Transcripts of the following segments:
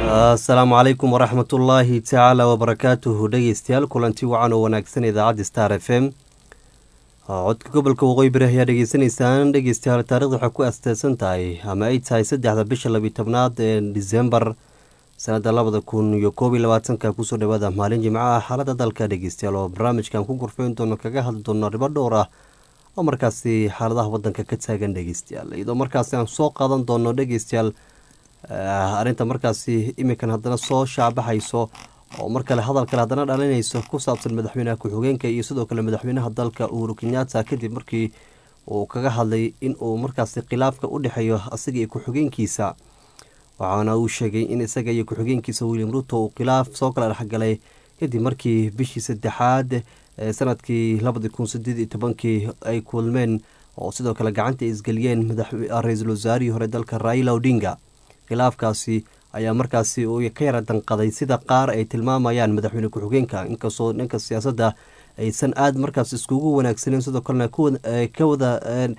asalaamu calaykum waraxmatullaahi tacaala wabarakaatuhu dhegeystayaal kulanti wacan oo wanaagsan idaacadda star f m codka gobolka waqooyi bari ayaa dhegeysanaysaan dhegeystayaal taarikhda waxay ku asteysan tahay ama ay tahay saddexda bisha labiyi tobnaad ee disembar sanada labada kun iyo koob iyo labaatanka kusoo dhawaada maalin jimco ah xaalada dalka dhegeystayaal oo barnaamijkan ku gurfeyn doono kaga hadli doono arrimo dhowr ah oo markaasi xaaladaha wadanka ka taagan dhegeystayaal iyadoo markaasi aan soo qaadan doono dhegeystayaal arrinta markaasi iminkan haddana soo shaabaxayso oo mar kale hadal kale haddana dhalinayso ku saabsan madaxweynaha ku-xigeenka iyo sidoo kale madaxweynaha dalka uhuru kenyatta kadib markii uu kaga hadlay in uu markaasi khilaafka u dhexeeyo isaga iyo ku-xigeenkiisa waxaana uu sheegay in isaga iyo ku-xigeenkiisa william ruto uu khilaaf soo kala dhexgalay kadib markii bishii saddexaad ee sanadkii labadii kun sideed iyo tobankii ay kulmeen oo sidoo kale gacanta isgeliyeen ra-iisul wasaarihii hore dalka raila odinga khilaafkaasi ayaa markaasi uu ka yara danqaday sida qaar ay tilmaamayaan madaxweyne ku-xigeenka inkastoo dhanka siyaasadda aysan aada markaas iskugu wanaagsaneyn sidoo kalena ka wada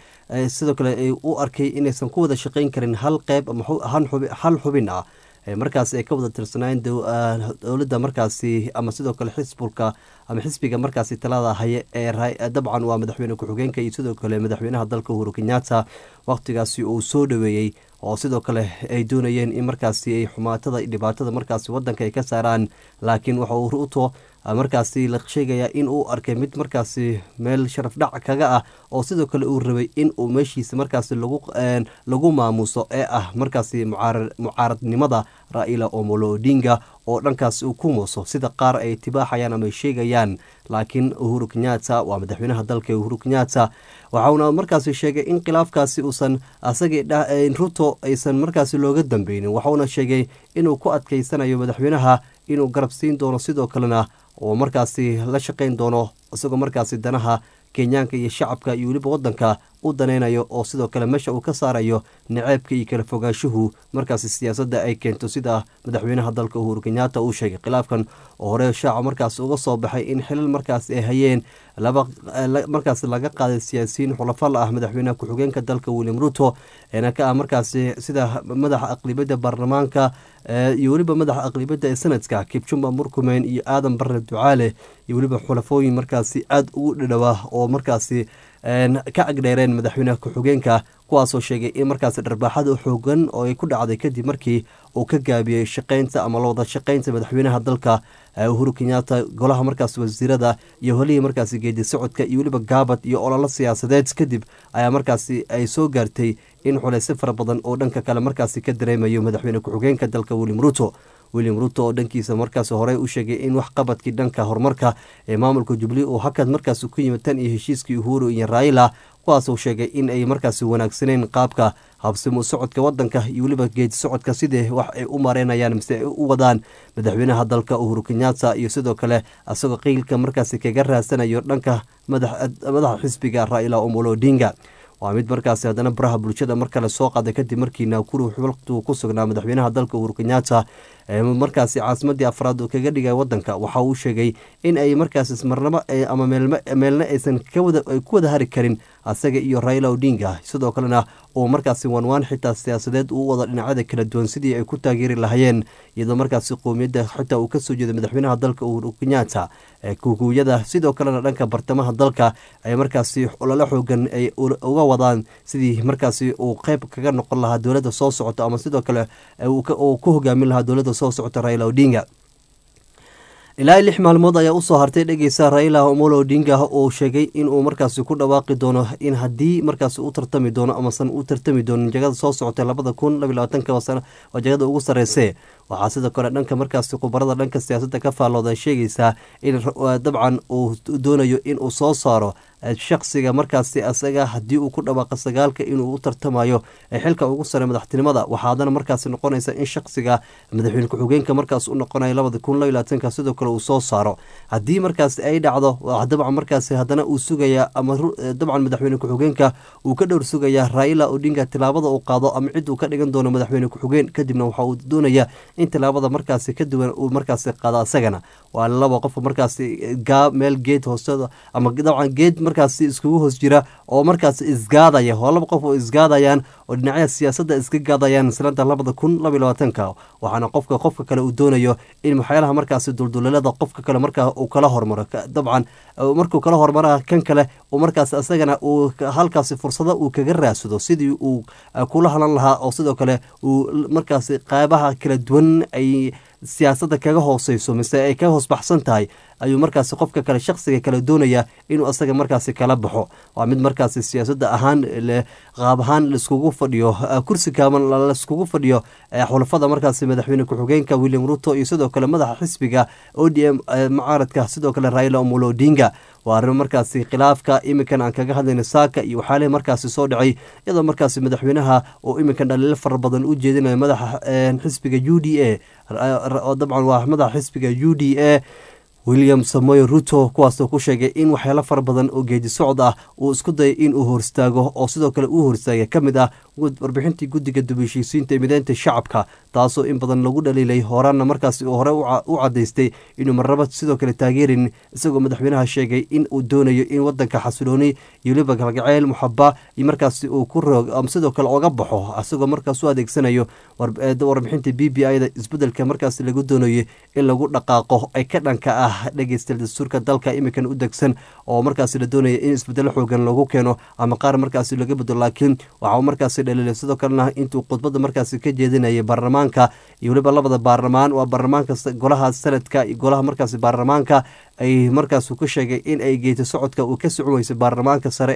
sidoo kale ay u arkay inaysan ku wada shaqeyn karin hal qeyb ama hal xubin ah markaas ay ka wada tirsanayn dowladda markaasi ama sidoo kale xisbulka ama xisbiga markaasi talada haye ee dabcan waa madaxweyne ku-xigeenka iyo sidoo kale madaxweynaha dalka uhuru kenyatta waqtigaasi uu soo dhaweeyey oo sidoo kale ay doonayeen in markaasi ay xumaatada dhibaatada markaasi wadanka ay ka saaraan laakiin waxa uu ruto markaasi la sheegayaa in uu arkay mid markaasi meel sharaf dhac kaga ah oo sidoo kale uu rabay in uu meeshiisa markaasi lagu maamuuso ee ah markaasi mucaaradnimada raila omolo odinga oo dhankaas uu ku muuso sida qaar ay tibaaxayaan ama ay sheegayaan laakiin uhuru kenyatta waa madaxweynaha dalka uhuru kenyatta waxauna markaasi sheegay in khilaafkaasi uusan asagii ruto aysan markaasi looga dambeynin waxauna sheegay inuu ku adkeysanayo madaxweynaha inuu garab siin doono sidoo kalena oo markaasi la shaqeyn doono isagoo markaasi danaha kenyaanka iyo shacabka iyo weliba wadanka u danaynayo oo sidoo kale meesha uu ka saarayo naceebka iyo kala fogaanshuhu markaasi siyaasadda ay keento sida madaxweynaha dalka uhuru kenyatta uu sheegay khilaafkan oo hore shaaca markaas uga soo baxay in xilal markaas ay hayeen markaas laga qaaday siyaasiyiin xulafal ah madaxweynaha ku-xigeenka dalka william ruto eena ka ah markaasi sida madaxa aqlibadda baarlamaanka iyo weliba madaxa aqlibadda ee sanadka kibjumba murkumeyn iyo aadan barre ducaale iyo weliba xulafooyin markaasi aada ugu dhadhowaa oo markaasi ka agdheereen madaxweynaha ku-xigeenka kuwaasoo sheegay in markaasi dharbaaxada xoogan oo ay ku dhacday kadib markii uu ka gaabiyey shaqeynta ama lawada shaqeynta madaxweynaha dalka uhuru kenyatta golaha markaas wasiirada iyo holihii markaasi geedi socodka iyo weliba gaabad iyo ololo siyaasadeed kadib ayaa markaasi ay soo gaartay in xuleysyo fara badan oo dhanka kale markaasi ka dareemayo madaxweyne ku-xigeenka dalka william ruto william ruto oo dhankiisa markaas horey u sheegay in wax qabadkii dhanka horumarka ee maamulka jubli uu hakad markaas ku yimid tan iyo heshiiskii uhuru iyo raila kuwaasuu sheegay in ay markaasi wanaagsaneyn qaabka habsimu socodka wadanka iyo weliba geedi socodka sidii wax ay u mareynayaan mise ay u wadaan madaxweynaha dalka uhuru kenyatta iyo sidoo kale isagoo qiilka markaasi kaga raadsanayo dhanka madaxa xisbiga raila omolo odinga waa mid markaasi haddana baraha bulshada mar kale soo qaaday kadib markii naakuru waqtigu ku sugnaa madaxweynaha dalka uhuru kenyatta markaasi caasimadii afraad uu kaga dhigay wadanka waxa uu sheegay in ay markaas marnabo ama meelna aysan ku wada hari karin asaga iyo raila odinga sidoo kalena uu markaasi wanwaan xitaa siyaasadeed uu wada dhinacyada kala duwan sidii ay ku taageeri lahayeen iyadoo markaasi qowmiyadda xitaa uu kasoo jeeda madaxweynaha dalka uhuru kenyatta kuguuyada sidoo kalena dhanka bartamaha dalka ay markaasi ololo xoogan ay uga wadaan sidii markaasi uu qeyb kaga noqon lahaa dowladda soo socota ama sidoo kale uu ku hogaamin lahaa dowladda soo socota raila odinga ilaa lix maalmood ayaa usoo hartay dhegeysa raila omolo odinga oo sheegay inuu markaasi ku dhawaaqi doono in haddii markaasi u tartami doono amasan u tartami doonin jagada soo socotay labada kun labiy labaatanka waa jagada ugu sarreysee waxaa sidoo kale dhanka markaasi khubarada dhanka siyaasadda ka faallooda sheegaysaa in dabcan uu doonayo inuu soo saaro shaksiga markaasi asaga haddii uu ku dhawaaqa sagaalka inuu u tartamayo xilka ugu sare madaxtinimada waxaa haddana markaasi noqonaysa in shaksiga madaxweyne ku-xigeenka markaas u noqonayo labada kun labiy labaatanka sidoo kale uu soo saaro haddii markaasi ay dhacdo dabcan markaasi haddana uu sugaya ama dabcan madaxweyne ku-xigeenka uu ka dhowr sugaya raila odinga tilaabada uu qaado ama cid uu ka dhigan doono madaxweyne ku-xigeen kadibna waxa uu doonaya in tallaabada markaasi ka duwan uu markaasi qaado asagana waa laba qofka markaasi gaa meel geed hoostada ama dabcan geed markaasi iskugu hoos jira oo markaasi isgaadaya oo laba qof oo isgaadayaan oo dhinacyada siyaasadda iska gaadayaan sanada labada kun laba iyo labaatanka waxaana qofka qofka kale uu doonayo in waxyaalaha markaasi duldulelada qofka kale markaa uu kala hormaro dabcan markuu kala hormara kan kale uu markaas asagana uu halkaasi fursado uu kaga raadsado sidii uu kula halan lahaa oo sidoo kale uu markaasi qeybaha kala duwan ay siyaasadda kaga hooseyso mise ay ka hoos baxsan tahay ayuu markaasi qofka kale shaksiga kale doonaya inuu asaga markaasi kala baxo waa mid markaasi siyaasadda ahaan qaab ahaan laiskugu fadhiyo kursi kaaban laiskugu fadhiyo xulafada markaasi madaxweyne ku-xigeenka william ruto iyo sidoo kale madaxa xisbiga o d m mucaaradka sidoo kale raila omolo odinga waa arrimo markaasi khilaafka iminkan aan kaga hadlayna saaka iyo waxyaalihi markaasi soo dhacay iyadoo markaasi madaxweynaha oo iminkan dhaliilo fara badan u jeedinayo madaxa xisbiga u d a oo dabcan waa madaxa xisbiga u d a william samoy ruto kuwaasoo ku sheegay in waxyaalo fara badan oo geedi socod ah uu isku dayay in uu horstaago oo sidoo kale uu horstaaga ka mid ah warbixintii guddiga dubeshiisiinta ee mideynta shacabka taasoo in badan lagu dhaliilay horaanna markaasi uu hore u cadaystay inuu marnaba sidoo kale taageerin isagoo madaxweynaha sheegay in uu doonayo in wadanka xasilooni iyo weliba galgaceyl muxaba iyo markaasi uu ku roog sidoo kale oga baxo isagoo markaas u adeegsanayo warbixinta b b i da isbedelka markaasi lagu doonayo in lagu dhaqaaqo ay ka dhanka ah dhegeysta dastuurka dalka imikan u degsan oo markaasi la doonaya in isbedelo xoogan lagu keeno ama qaar markaasi laga bedelo laakiin waxaa markaasi dhaliilay sidoo kalena intuu khudbada markaasi ka jeedinayay baarlamaanka iyo weliba labada baarlamaan waa baarlamaanka golaha sanadka iyo golaha markaasi baarlamaanka ay markaas ku sheegay in ay geeta socodka uu ka socon weysay baarlamaanka sare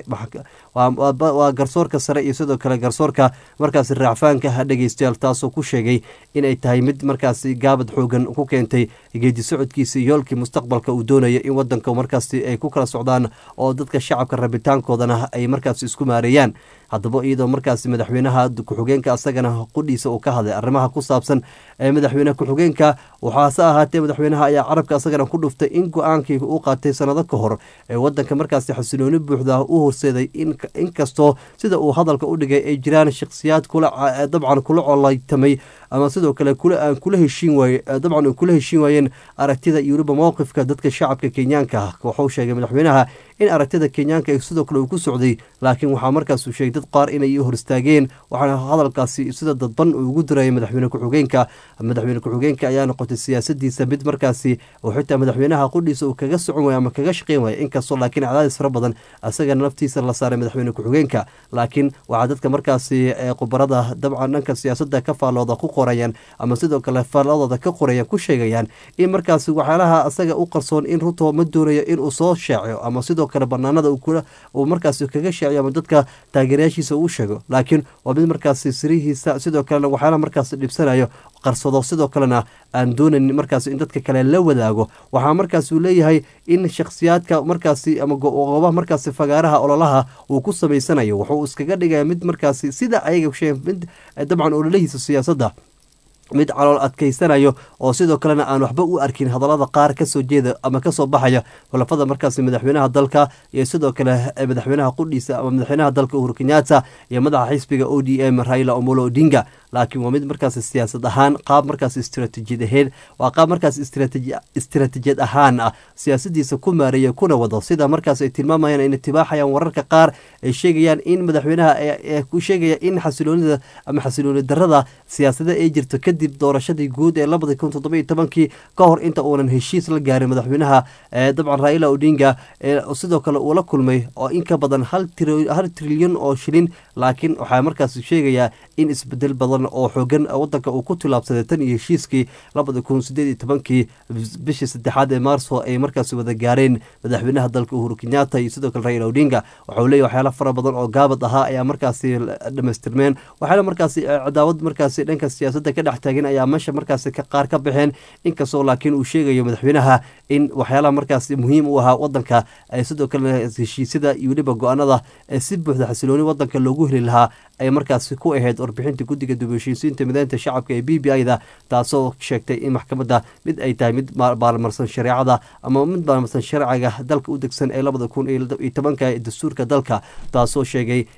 waa garsoorka sare iyo sidoo kale garsoorka markaasi raacfaanka ha dhegeystayaal taasoo ku sheegay inay tahay mid markaasi gaabad xoogan ku keentay geedi socodkiisa yoolkii mustaqbalka uu doonaya in wadanka markaasi ay ku kala socdaan oo dadka shacabka rabitaankoodana ay markaasi isku maareeyaan haddaba iyadoo markaasi madaxweynaha ku-xigeenka asagana qudhiisa uu ka hadlay arrimaha ku saabsan ee madaxweyne ku-xigeenka waxaase ahaatee madaxweynaha ayaa carabka asagana ku dhuftay in go-aankii uu qaatay sanado ka hor ee wadanka markaasi xasilooni buuxda u horseeday inkastoo sida uu hadalka u dhigay ay jiraan shakhsiyaad dabcan kula colaytamay ama sidoo kale aan kula heshiin waaye dabcan kula heshiin waayeen aragtida iyo weliba mowqifka dadka shacabka kenyaanka ah wuxuu sheegay madaxweynaha in aragtida kenyaanka sidoo kale uu ku socday laakiin waxaa markaasuu sheegay dad qaar inay hor istaageen waxaana hadalkaasi sida dadban uu ugu dirayay madaxweyne ku-xigeenka madaxweyne ku-xigeenka ayaa noqotay siyaasadiisa mid markaasi oo xitaa madaxweynaha qudhiisa uu kaga socon waaya ama kaga shaqeyn waaya inkastoo laakiin cadaadis fara badan asagana naftiisa la saaray madaxweyne ku-xigeenka laakiin waxaa dadka markaasi khubarada dabcan dhanka siyaasada ka faallooda ku qorayaan ama sidoo kale faalladooda ka qorayaan ku sheegayaan in markaasi waxyaalaha asaga u qarsoon in ruto ma doonayo inuu soo shaaciyo ama sidoo kale banaanada uu markaasi kaga shaaciyo ama dadka taageerayaashiisa uu sheego laakiin waa mid markaasi sirihiisa sidoo kalena waxyaalaha markaasi dhibsanayo qarsado sidoo kalena aan doonayn markaasi in dadka kale la wadaago waxaa markaas uu leeyahay in shakhsiyaadka markaasi ama goobaha markaasi fagaaraha ololaha uu ku samaysanayo wuxuu iskaga dhigaya mid markaasi sida ayaga sheeg mid dabcan ololahiisa siyaasadda mid calool adkaysanayo oo sidoo kalena aan waxba u arkin hadallada qaar kasoo jeeda ama kasoo baxaya xulafada markaasi madaxweynaha dalka iyo sidoo kale madaxweynaha qudhiisa ama madaxweynaha dalka uhuru kenyatta iyo madaxa xisbiga o d m raila omolo odinga laakiin waa mid markaasi siyaasad ahaan qaab markaasi istratijiyad aheed waa qaab markaasi istratijiyad ahaan ah siyaasadiisa ku maareeya kuna wado sida markaas ay tilmaamayaan in itibaaxayaan wararka qaar ay sheegayaan in madaxweynaha ku sheegaya in xasiloonida ama xasilooni darada siyaasada ay jirto kadib doorashadii guud ee labadi kun toddoba iyo tobankii ka hor inta uunan heshiis la gaarin madaxweynaha dabcan raila odinga sidoo kale uu la kulmay oo in ka badan hal trilyan oo shilin laakiin waxaa markaas sheegayaa in isbedel badan oo xoogan wadanka uu ku tilaabsaday tan iyo heshiiskii labadi kun sideed iyo tobankii bishii saddexaad ee maarso ay markaasi wada gaareen madaxweynaha dalka uhuru kenyatta iyo sidoo kale raila odinga waxau leeyahy waxyaala fara badan oo gaabad ahaa ayaa markaasi dhamaystirmeen waxyaala markaasi cadaawad markaasi dhanka siyaasadda ka dhex taagan ayaa meesha markaasi qaar ka baxeen inkastoo laakiin uu sheegayo madaxweynaha in waxyaalaha markaasi muhiim u ahaa wadanka sidoo kalena heshiisyada iyo weliba go-aanada ee si buuxda xasilooni wadanka loogu heli lahaa ay markaasi ku ahayd warbixinta guddiga dubheshiisiinta mideynta shacabka ee b b i da taasoo sheegtay in maxkamadda mid ay tahay mid baalmarsan shareecada ama mid baalmarsan sharciga dalka u degsan ee labada kun iyo tobanka ee dastuurka dalka taasoo sheegay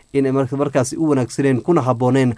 inay markaasi u wanaagsaneen kuna habooneen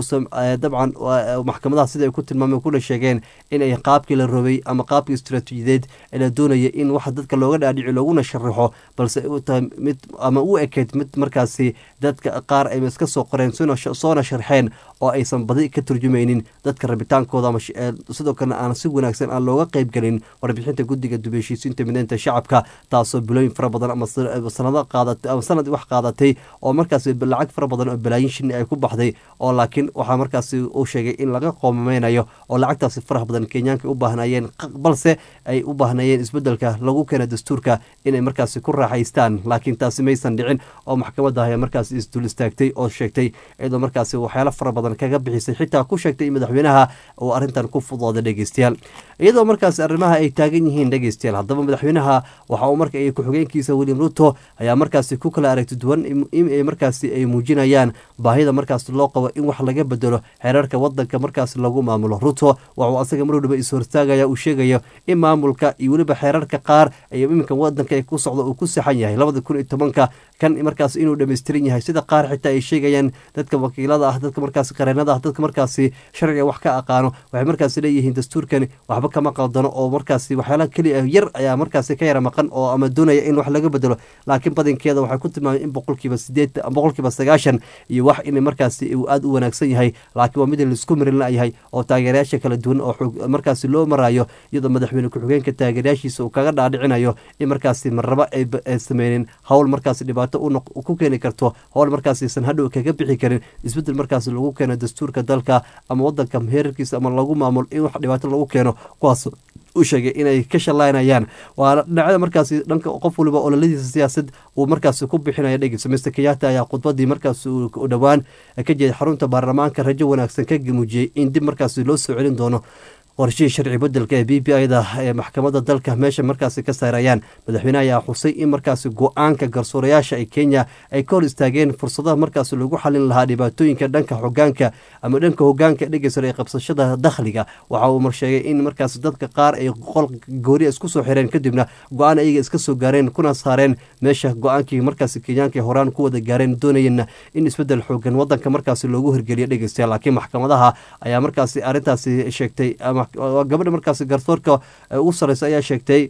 dabcan maxkamadaha sida ay ku tilmaameen kuna sheegeen inay qaabkii la robay ama qaabkii istaraatiijiyadeed ee la doonaya in waxa dadka looga dhaadhici looguna sharaxo balse u tahay mid ama u ekeyd mid markaasi dadka qaar ay iska soo qoreen soona sharxeen oo aysan badi ka turjumaynin dadka rabitaankooda ama sidoo kalena aan si wanaagsan aan looga qeyb gelin warbixinta guddiga dubeshiisiinta mideynta shacabka taasoo bilooyin fara badan ama sanado qaadatay ama sanad wax qaadatay oo markaasi lacag fara badan oo balaayin shini ay ku baxday oo laakiin waxaa markaasi uu sheegay in laga qoomameynayo oo lacagtaasi faraha badan kenyaanka u baahnayeen balse ay u baahnayeen isbedelka lagu keena dastuurka inay markaasi ku raaxaystaan laakiin taasi maysan dhicin oo maxkamadda ayaa markaasi isdul istaagtay oo sheegtay iyadoo markaasi waxyaalo fara badan kaga bixisay xitaa ku sheegtay in madaxweynaha uu arrintan ku fudooda dhegeystayaal iyadoo markaasi arrimaha ay taagan yihiin dhegeystayaal haddaba madaxweynaha waxa uu marka ku-xigeenkiisa william ruto ayaa markaasi ku kala aragti duwan in markaasi ay muujinayaan baahida markaas loo qabo in wax laga bedelo xeerarka wadanka markaas lagu maamulo ruto waxuu asaga mar waliba is hortaagaya uu sheegayo in maamulka iyo weliba xeerarka qaar ay iminka wadanka ku socdo uu ku saxan yahay labada kun iyo tobanka kan markaas inuu dhammaystiran yahay sida qaar xitaa ay sheegayaan dadka wakiilada ah dadka markaasi qareenada ah dadka markaasi sharciga wax ka aqaano waxay markaasi leeyihiin dastuurkani waxba kama qaldano oo markaasi waxyaala keliya yar ayaa markaasi ka yara maqan oo ama doonaya in wax laga bedelo laakiin badankeeda waxay ku tilmaamay in boqolkiiba sideed boqolkiiba sagaashan iyo wax in markaasi uu aada u wanaagsan yahay laakiin waa mid laisku marin la-yahay oo taageerayaasha kala duwan oo markaasi loo marayo iyadoo madaxweyne ku-xigeenka taageerayaashiisa uu kaga dhaadhicinayo in markaasi marraba ay sameynin howl markaasi dhibaato ku keeni karto howl markaasiisan hadhow kaga bixi karin isbedel markaasi lagu keeno dastuurka dalka ama wadanka heerarkiisa ama lagu maamulo in wax dhibaato lagu keeno kuwaas u sheegay inay ka shallaynayaan waana dhinacyada markaasi dhanka qof waliba ololadiisa siyaasad uu markaasi ku bixinaya dhegeysa mister kenyatta ayaa khudbadii markaasi u dhowaan ka jeeday xarunta baarlamaanka rajo wanaagsan ka muujiyey in dib markaasi loo soo celin doono qorshihii sharci bedelka ee b b i-da ee maxkamadda dalka meesha markaasi ka saarayaan madaxweyne ayaa xusay in markaasi go-aanka garsoorayaasha ee kenya ay ka hor istaageen fursadaha markaasi lagu xalin lahaa dhibaatooyinka dhanka hogaanka ama dhanka hogaanka dhegeysan ee qabsashada dakhliga waxa uu marsheegay in markaasi dadka qaar ay qol gooriya isku soo xireen kadibna go-aan ayaga iska soo gaareen kuna saareen meesha go-aankii markaasi kenyaanka horaan ku wada gaareen doonayeenna in isbedel xoogan wadanka markaasi loogu hirgeliyo dhegeystayaal laakiin maxkamadaha ayaa markaasi arrintaasi sheegtay gabadha markaasi garsoorka ugu sareysa ayaa sheegtay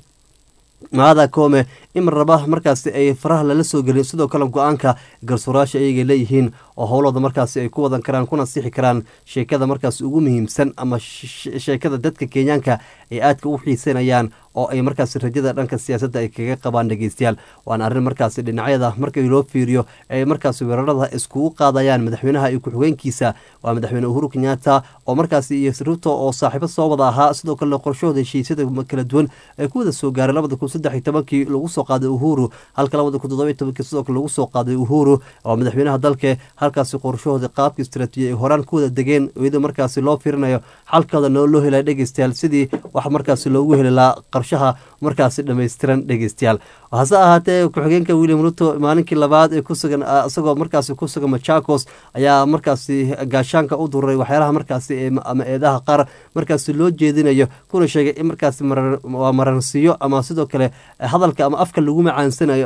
maada koome in raba markaasi ay faraha lala soo gelin sidoo kale go-aanka garsoorayaasha ayagay leeyihiin oo howlooda markaasi ay ku wadan karaan kuna sixi karaan sheekada markaasi ugu muhiimsan ama sheekada dadka kenyaanka ay aadka u xiisanayaan oo ay markaasi rajada dhanka siyaasadda ay kaga qabaan dhegeystayaal waana arrin markaasi dhinacyada markii loo fiiriyo ay markaasi weerarada iskugu qaadayaan madaxweynaha iyo ku-xigeenkiisa waa madaxweyne uhuru kenyatta oo markaasi iyo ruto oo saaxiibo soo wada ahaa sidoo kale qorshahooda heshiisyada kala duwan ay ku wada soo gaareen labada kun saddex iyo tobankii lagu soo qaaday uhuru halka labada kun toddoba iyo tobankii sidoo kale lagu soo qaaday uhuru oo madaxweynaha dalka halkaasi qorshahooda qaabka istaraatiijiya ay horaan ku wada degeen iyadoo markaasi loo fiirinayo xalkooda loo helaya dhegeystayaal sidii wax markaasi loogu heli lahaa qarshaha markaasi dhammaystiran dhegeystayaal hase ahaatee ku-xigeenka william ruto maalinkii labaad ee kusugan isagoo markaasi ku sugan machakos ayaa markaasi gaashaanka u dururay waxyaalaha markaasi ama eedaha qaar markaasi loo jeedinayo kuna sheegay in markaasi waa maransiiyo ama sidoo kale hadalka ama afka lagu macaansanayo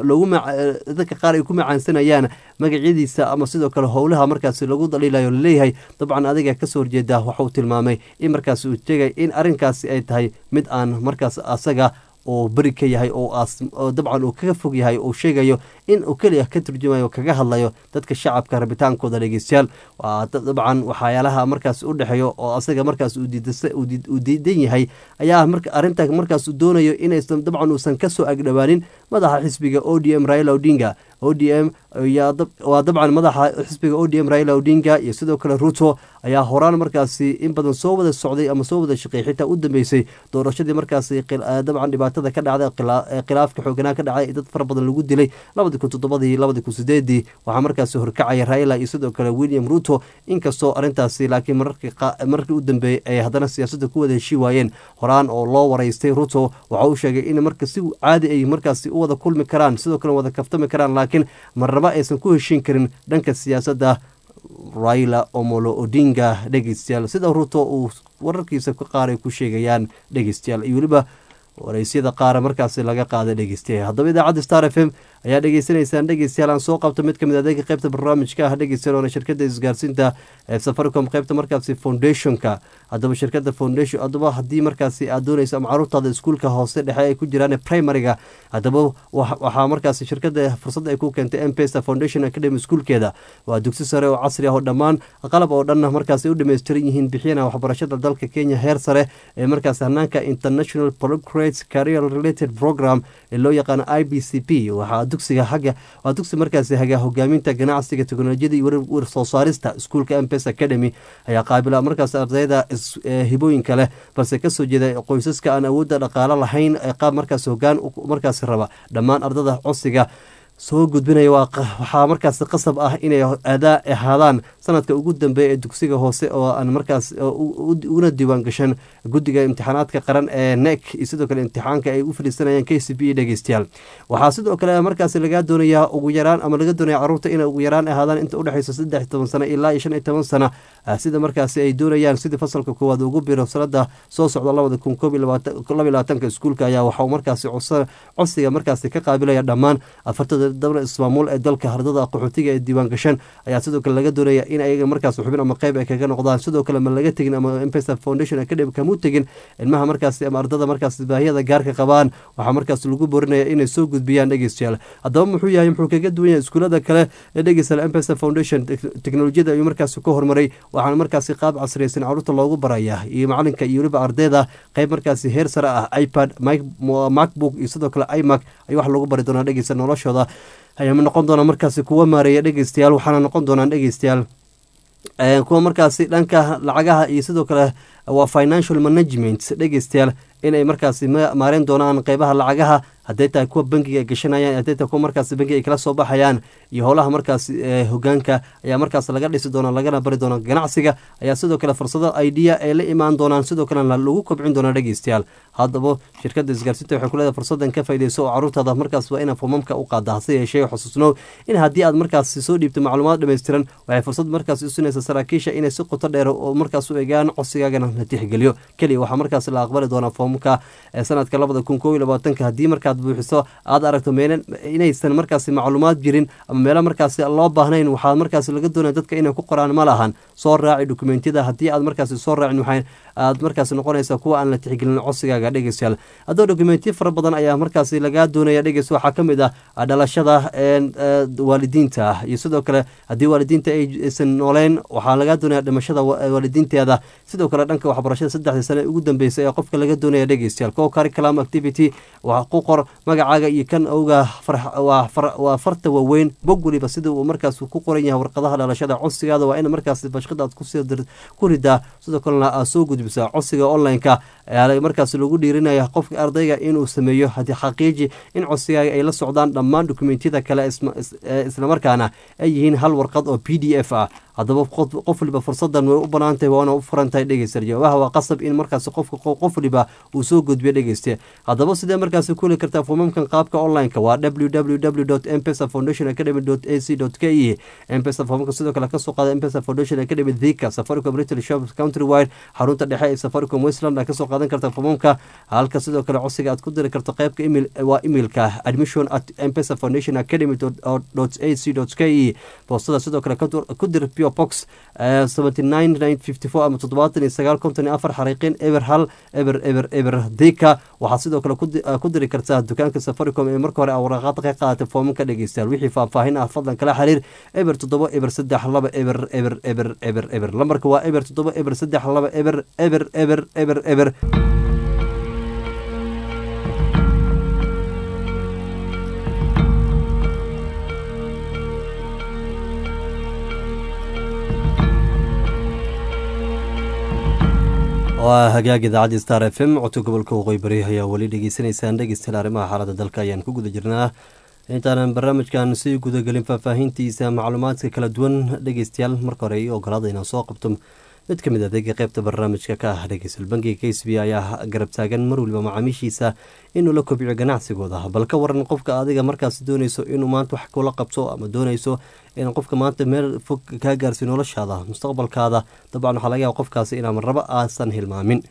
dadka qaar ay ku macaansanayaan magacyadiisa ama sidoo kale howlaha markaasi lagu daliilayo laleeyahay dabcan adiga kasoo horjeeda waxauu tilmaamay in markaasi uu sheegay in arrinkaasi ay tahay mid aan markaas asaga oo beri ka yahay oo dabcan uu kaga fog yahay uu sheegayo in uu keliya ka turjumayo kaga hadlayo dadka shacabka rabitaankooda dhegeystayaal waa dabcan waxyaalaha markaas u dhexeeyo oo asaga markaas uu diidan yahay ayaa arrinta markaas doonayo inaysan dabcan uusan kasoo agdhowaanin madaxa xisbiga o d m raila odinga o d m waa dabcan madaxa xisbiga o d m raila odinga iyo sidoo kale ruto ayaa horaan markaasi in badan soo wada socday ama soo wada shaqeey xitaa u dambeysay doorashadii markaasi dabcan dhibaatada ka dhacday khilaafka xooganaa ka dhacday dad fara badan lagu dilay labadi kun toddobadii labadi kun sideedii waxaa markaasi horkacaya raila iyo sidoo kale william ruto inkastoo arrintaasi laakiin markii u dambeeyey ay haddana siyaasadda ku wada heshii waayeen horaan oo loo waraystay ruto waxa uu sheegay in marka si caadi ay markaasi u wada kulmi karaan sidoo kale wada kaftami karaan laakiin marnaba aysan ku heshiin karin dhanka siyaasadda raila omolo odinga dhegeystayaal sida ruto uu wararkiisa ka qaar ay ku sheegayaan dhegeystayaal iyo weliba waraysyada qaara markaasi laga qaaday dhegeystayaal haddaba idaacadda star f m ayaa dhegeysanaysaan dhegeystayaal aan soo qabto mid kamid adeega qeybta barnaamijka ah dhegeystayaal oona shirkada isgaarsiinta ee safaricom qeybta markaasi foundationka haddaba shirkada foundation haddaba haddii markaasi aad dooneyso ama caruurtaada iskuulka hoose dhexe ay ku jiraan primariga haddaba waxaa markaasi shirkada fursad ay ku keentay mpesa foundation academy iskuulkeeda waa dugsi sare oo casri ah oo dhammaan qalab oo dhan markaasi u dhameystiran yihiin bixiyana waxbarashada dalka kenya heer sare ee markaasi hanaanka international procurate career related program ee loo yaqaano i b c p waxaa dugsiga haga waa dugsi markaasi haga hogaaminta ganacsiga teknolojiyada iyo war soo saarista iskuulka mpes academy ayaa qaabila markaas ardayda hibooyinka leh balse kasoo jeeda qoysaska aan awoodda dhaqaalo lahayn ee qaab markaas hogaan markaasi raba dhammaan ardada codsiga soo gudbinaya waxaa markaas qasab ah inay adaa ahaadaan sanadka ugu dambeeya ee dugsiga hoose oo aan markaas una diiwaan gashan guddiga imtixaanaadka qaran ee nek iyo sidoo kale imtixaanka ay u fadhiisanayaan k c b e dhegeystayaal waxaa sidoo kale markaas lagaa doonayaa ugu yaraan ama laga doonaya caruurta inay ugu yaraan ahaadaan inta udhexeysa saddex toban sano ilaa iyo shan iyo toban sano sida markaasi ay doonayaan sidii fasalka koowaad ugu biro sanada soo socda labada kun koob iyo labaatanka iskuulka ayaa waxau markaasi codsiga markaasi ka qaabilaya dhammaan afartada dabna ismaamuul ee dalka ardada qaxootiga ee diiwaan gashan ayaa sidoo kale laga doonaya in ayaga markaas xubin ama qeyb ay kaga noqdaan sidoo kale ma laga tegin ama mpesa foundation academy kamu tegin ilmaha markaasi ama ardada markaas baahiyada gaarka qabaan waxaa markaas lagu borinaya inay soo gudbiyaan dhegeystayaal haddaba muxuu yahay muxuu kaga duwan yahay iskuulada kale ee dhegeystayaal mpesa foundation teknolojiyada ayuu markaasi ka hormaray waxaana markaasi qaab casriyeysan caruurta loogu baraya iyo macalinka iyo weliba ardayda qeyb markaasi heer sare ah ipad macbook iyo sidoo kale imac ayuu wax lagu bari doonaa dhegeysta noloshooda ayaa noqon doonaa markaasi kuwa maareeya dhegeystayaal waxaana noqon doonaan dhegeystayaal kuwa markaasi dhanka lacagaha iyo sidoo kale waa financial management dhegeystayaal inay markaasi maareyn doonaan qeybaha lacagaha hadday tahay kuwa bankiga ay gashanayaan hadday tahay kuwa markaasi bankiga ay kala soo baxayaan iyo howlaha markaasi hogaanka ayaa markaas laga dhisi doona lagana bari doona ganacsiga ayaa sidoo kale fursado idea ay la imaan doonaan sidoo kalena lagu kobcin doonaa dhegeystayaal haddaba shirkada isgaarsiinta waxay kuleedahay fursadan ka faydeyso oo caruurtaada markaas waa inaa fomamka u qaada hase yeeshee xusuusnow in haddii aad markaasi soo dhiibto macluumaad dhammaystiran waxay fursad markaas usinaysa saraakiisha inay si qoto dheer oo markaas u egaan codsigaagana la tixgeliyo keliya waxaa markaas la aqbali doonaa foomka ee sanadka labada kun koob iyo labaatanka haddii markaad buuxiso aad aragto meel inaysan markaasi macluumaad jirin ama meelo markaasi loo baahnayn waxaa markaasi laga doonaya dadka inay ku qoraan ma lahan soo raaci dokumentiyada haddii aad markaasi soo raacin waxay aad markaasi noqonaysa kuwa aan la tixgelin codsigaaga dhegeystayaal haddaba dokumentiyo fara badan ayaa markaasi lagaa doonaya dhegeys waxaa ka mid ah dhalashada waalidiinta ah iyo sidoo kale haddii waalidiinta aysan nooleyn waxaa lagaa doonaya dhimashada waalidiinteeda sidoo kale dhanka waxbarashada saddexdii sane ugu dambeysay ee qofka laga doonaya dhegeystayaal co curriculum activity waa ku qor magacaaga iyo kan owga waa farta waaweyn bog weliba sida uu markaas ku qoran yahay warqadaha dhalashada codsigaada waa in markaas bashqada aad ku ridaa sidoo kalena aad soo gudbisaa codsiga online-ka ayaa markaas lagu dhiirinaya qofka ardayga inuu sameeyo haddii xaqiiji in codsigaaga ay la socdaan dhammaan dokumentiyada kale islamarkaana ay yihiin hal warqad oo p d f ah haddaba qof waliba fursadan way u banaantahay waana u furantahay dhegeysta jawaabaha waa qasab in markaas qofka qof waliba uu soo gudbiyo dhegeyste haddaba sidee markaas ku heli kartaa foomamkan qaabka online-ka waa www mpesa foundation academy ac k e mpesa foomamka sidoo kale kasoo qaada mpesa foundation academy thika safaricom retail shop country wide xarunta dhexe ee safaricom westland aa kasoo qaadan karta foomamka halka sidoo kale codsiga aad ku diri karto qeybka email waa emailka admission at mpesa foundation academy ac k e boostada sidoo kale ku dir box ama toddobaatan iyo sagaal konton iyo afar xariiqin eber hal eber eber eber dika waxaad sidoo kale ku diri kartaa dukaanka safaricom ee marka hore a waraaqaad ka qaadatay foomamka dhegeystayaal wixii faahfaahin ah fadlan kala xiriir eber toddoba eber saddex laba eber eber eber eber eber lambarka waa eber toddoba eber saddex laba eber eber eber eber eber waa hagaag idaacadda star f m codka gobolka waqooyi bari ayaa weli dhegeysanaysaan dhegeystayaal arrimaha xaaladda dalka ayaan ku guda jirnaa intaanan barnaamijkan sii gudagelin faahfaahintiisa macluumaadka kala duwan dhegeystayaal marka hore io ogolaada inaan soo qabto mid ka mid adeega qeybta barnaamijka ka ah dhegeystayaal bankiga k c b ayaa garab taagan mar waliba macaamiishiisa inuu la kobciyo ganacsigooda bal ka waran qofka adiga markaas dooneyso inuu maanta wax kula qabto ama dooneyso in qofka maanta meel fog kaa gaarsiyo noloshaada mustaqbalkaada dabcan waxaa laga yaaba qofkaasi inaa marrabo aasan hilmaamin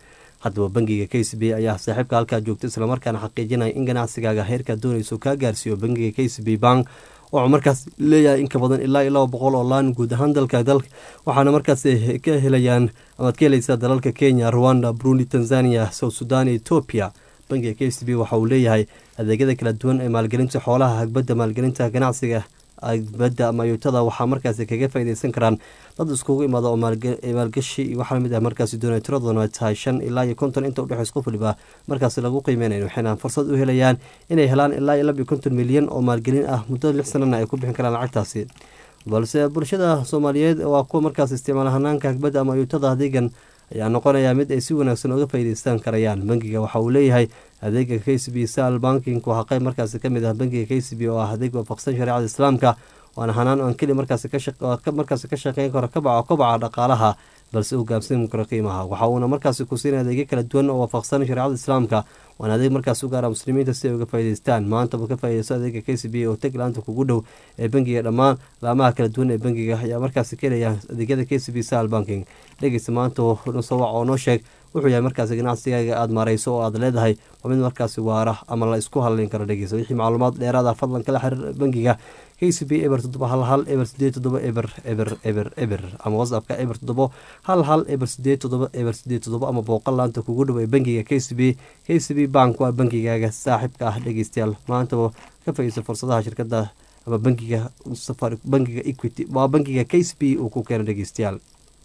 haddaba bangiga k c b ayaa saaxiibka halkaa joogta islamarkaana xaqiijinaya in ganacsigaaga heerkaa doonayso kaa gaarsiiyo bangiga k c b bank wuxuu markaas leeyahay in ka badan ilaa iyo laba boqol oo laan guud ahaan dalka dalka waxaana markaas ka helayaan amaad ka helaysaa dalalka kenya rwanda burundi tanzania south sudan iyo etoobiya bangiga k c b waxa uu leeyahay adeegyada kala duwan ee maalgelinta xoolaha hagbadda maalgelinta ganacsiga agbadda ama yuutada waxaa markaasi kaga faaideysan karaan dad iskugu imaada oo maalgashi iyo waxaa lamid ah markaasi doonay tiraduna tahay shan ilaa iyo konton inta udhexeys qof waliba markaasi lagu qiimeynayo waxayna fursad u helayaan inay helaan ilaa iyo laba iyo konton milyan oo maalgelin ah muddada lix sanana ay ku bixin karaan lacagtaasi balse bulshada soomaaliyeed waa kuwa markaas isticmaala hanaanka hagbadda ama yuutada adeegan ayaa noqonaya mid ay si wanaagsan uga faa'iideystaan karayaan bangiga waxa uu leeyahay adeega k c b sal banking waa qayb markaasi kamid ah bangiga k c b oo ah adeeg waafaqsan shareecada islaamka waana hanaan aan keli markaasi markaasi ka shaqeyn karo kabaca kobaca dhaqaalaha balse uu gaabsan karo qiimaha waxa uuna markaasi ku siinaya adeegyo kala duwan oo waafaqsan shareecada islaamka waana adeeg markaas u gaara muslimiinta si ay uga faa'iideystaan maantaba ka faa'iideysto adeega k c b oo tag laanta kugu dhow ee bangiga dhammaan laamaha kala duwan ee bangiga ayaa markaasi ka helaya adeegyada k c b sal banking dhegeysta maanta nusawac oo noo sheeg wuxuu yahay markaasi ganacsigaaga aada maareyso oo aada leedahay waa mid markaasi waara ama la isku hadleyn karo dhegeysa wixii macluumaad dheeraada fadlan kala xiriir bangiga k c b eber toddoba hal hal eber sideed toddoba eber eber eber eber ama whatsappka eber toddobo hal hal eber sideed toddoba eber sideed toddoba ama booqal laanta kugu dhow ee bangiga k c b k c b bank waa bangigaaga saaxiibka ah dhegeystayaal maantaba ka faiisa fursadaha shirkada ama bangiga safari bangiga equity waa bangiga k c b uu ku keena dhegeystayaal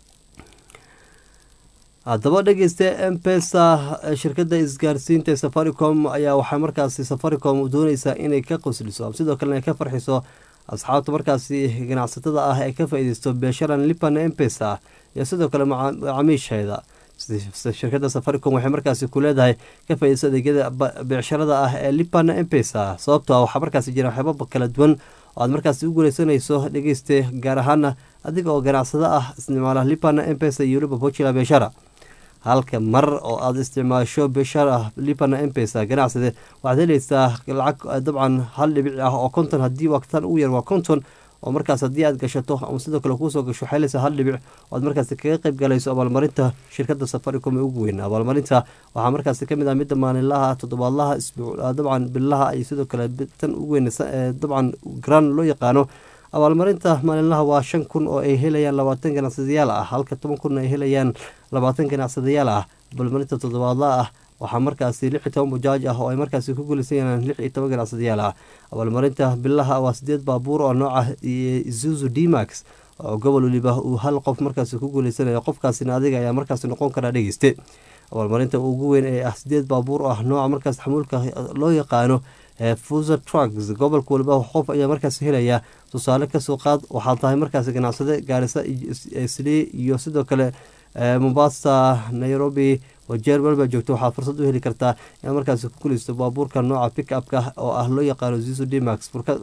haddaba dhegeysta mpesa shirkada isgaarsiinta ee safaricom ayaa waxaa markaasi safaricom dooneysaa inay ka qosliso sidoo kalena ay ka farxiso asxaabta markaasi ganacsatada ah ee ka faa-ideysto beesharan lipan mpesa iyo sidoo kale macaamiisheeda shirkada safaricom waxay markaasi ku leedahay ka faa-ideysto adeegyada becsharada ah ee lipan mpesa sababto waxaa markaasi jira waxyaaba kala duwan oo aad markaasi u guuleysanayso dhegeyste gaar ahaana adiga oo ganacsado ah isticmaala lipan mpesa iyo weliba bojila beeshara halka mar oo aada isticmaasho beshar ah lipana mpesa ganacsade waxaad helaysaa lacag dabcan hal dhibic ah oo konton haddii waqtan ugu yar waa konton oo markaas haddii aad gashato ama sidoo kale kuusoo gasho waxay helaysaa hal dhibic oo aad markaasi kaga qayb galayso abaalmarinta shirkada safaricom ee ugu weyn abaalmarinta waxaa markaasi kamid ah midda maalinlaha toddobaadlaha dabcan billaha iyo sidoo kale tan ugu weyn dabcan gran loo yaqaano abaalmarinta maalinlaha waa shan kun oo ay helayaan labaatan ganacsadayaal ah halka toban kun ay helayaan labaatan ganacsadayaal ah abaalmarinta toddobaadla ah waxaa markaasi lix iyo toban bajaaj ah oo ay markaasi ku guulaysanayaan lix iyo toban ganacsadayaal ah abaalmarinta bilaha waa sideed baabuur oo nooca izuzu d max oo gobol waliba uu hal qof markaasi ku guuleysanayo qofkaasina adiga ayaa markaasi noqon karaa dhegeyste abaalmarinta ugu weyn ee ah sideed baabuur oo ah nooca markaas xamuulka loo yaqaano fuser trucks gobolka waliba qof ayaa markaas helaya tusaale kasoo qaad waxaad tahay markaas ganacsade gaarisa sli iyo sidoo kale mombasa nairobi wajeer walba joogto waxaad fursad u heli kartaa inaad markaas ku gulaysto baabuurka nooca pick upka oo ah loo yaqaano zizo dmax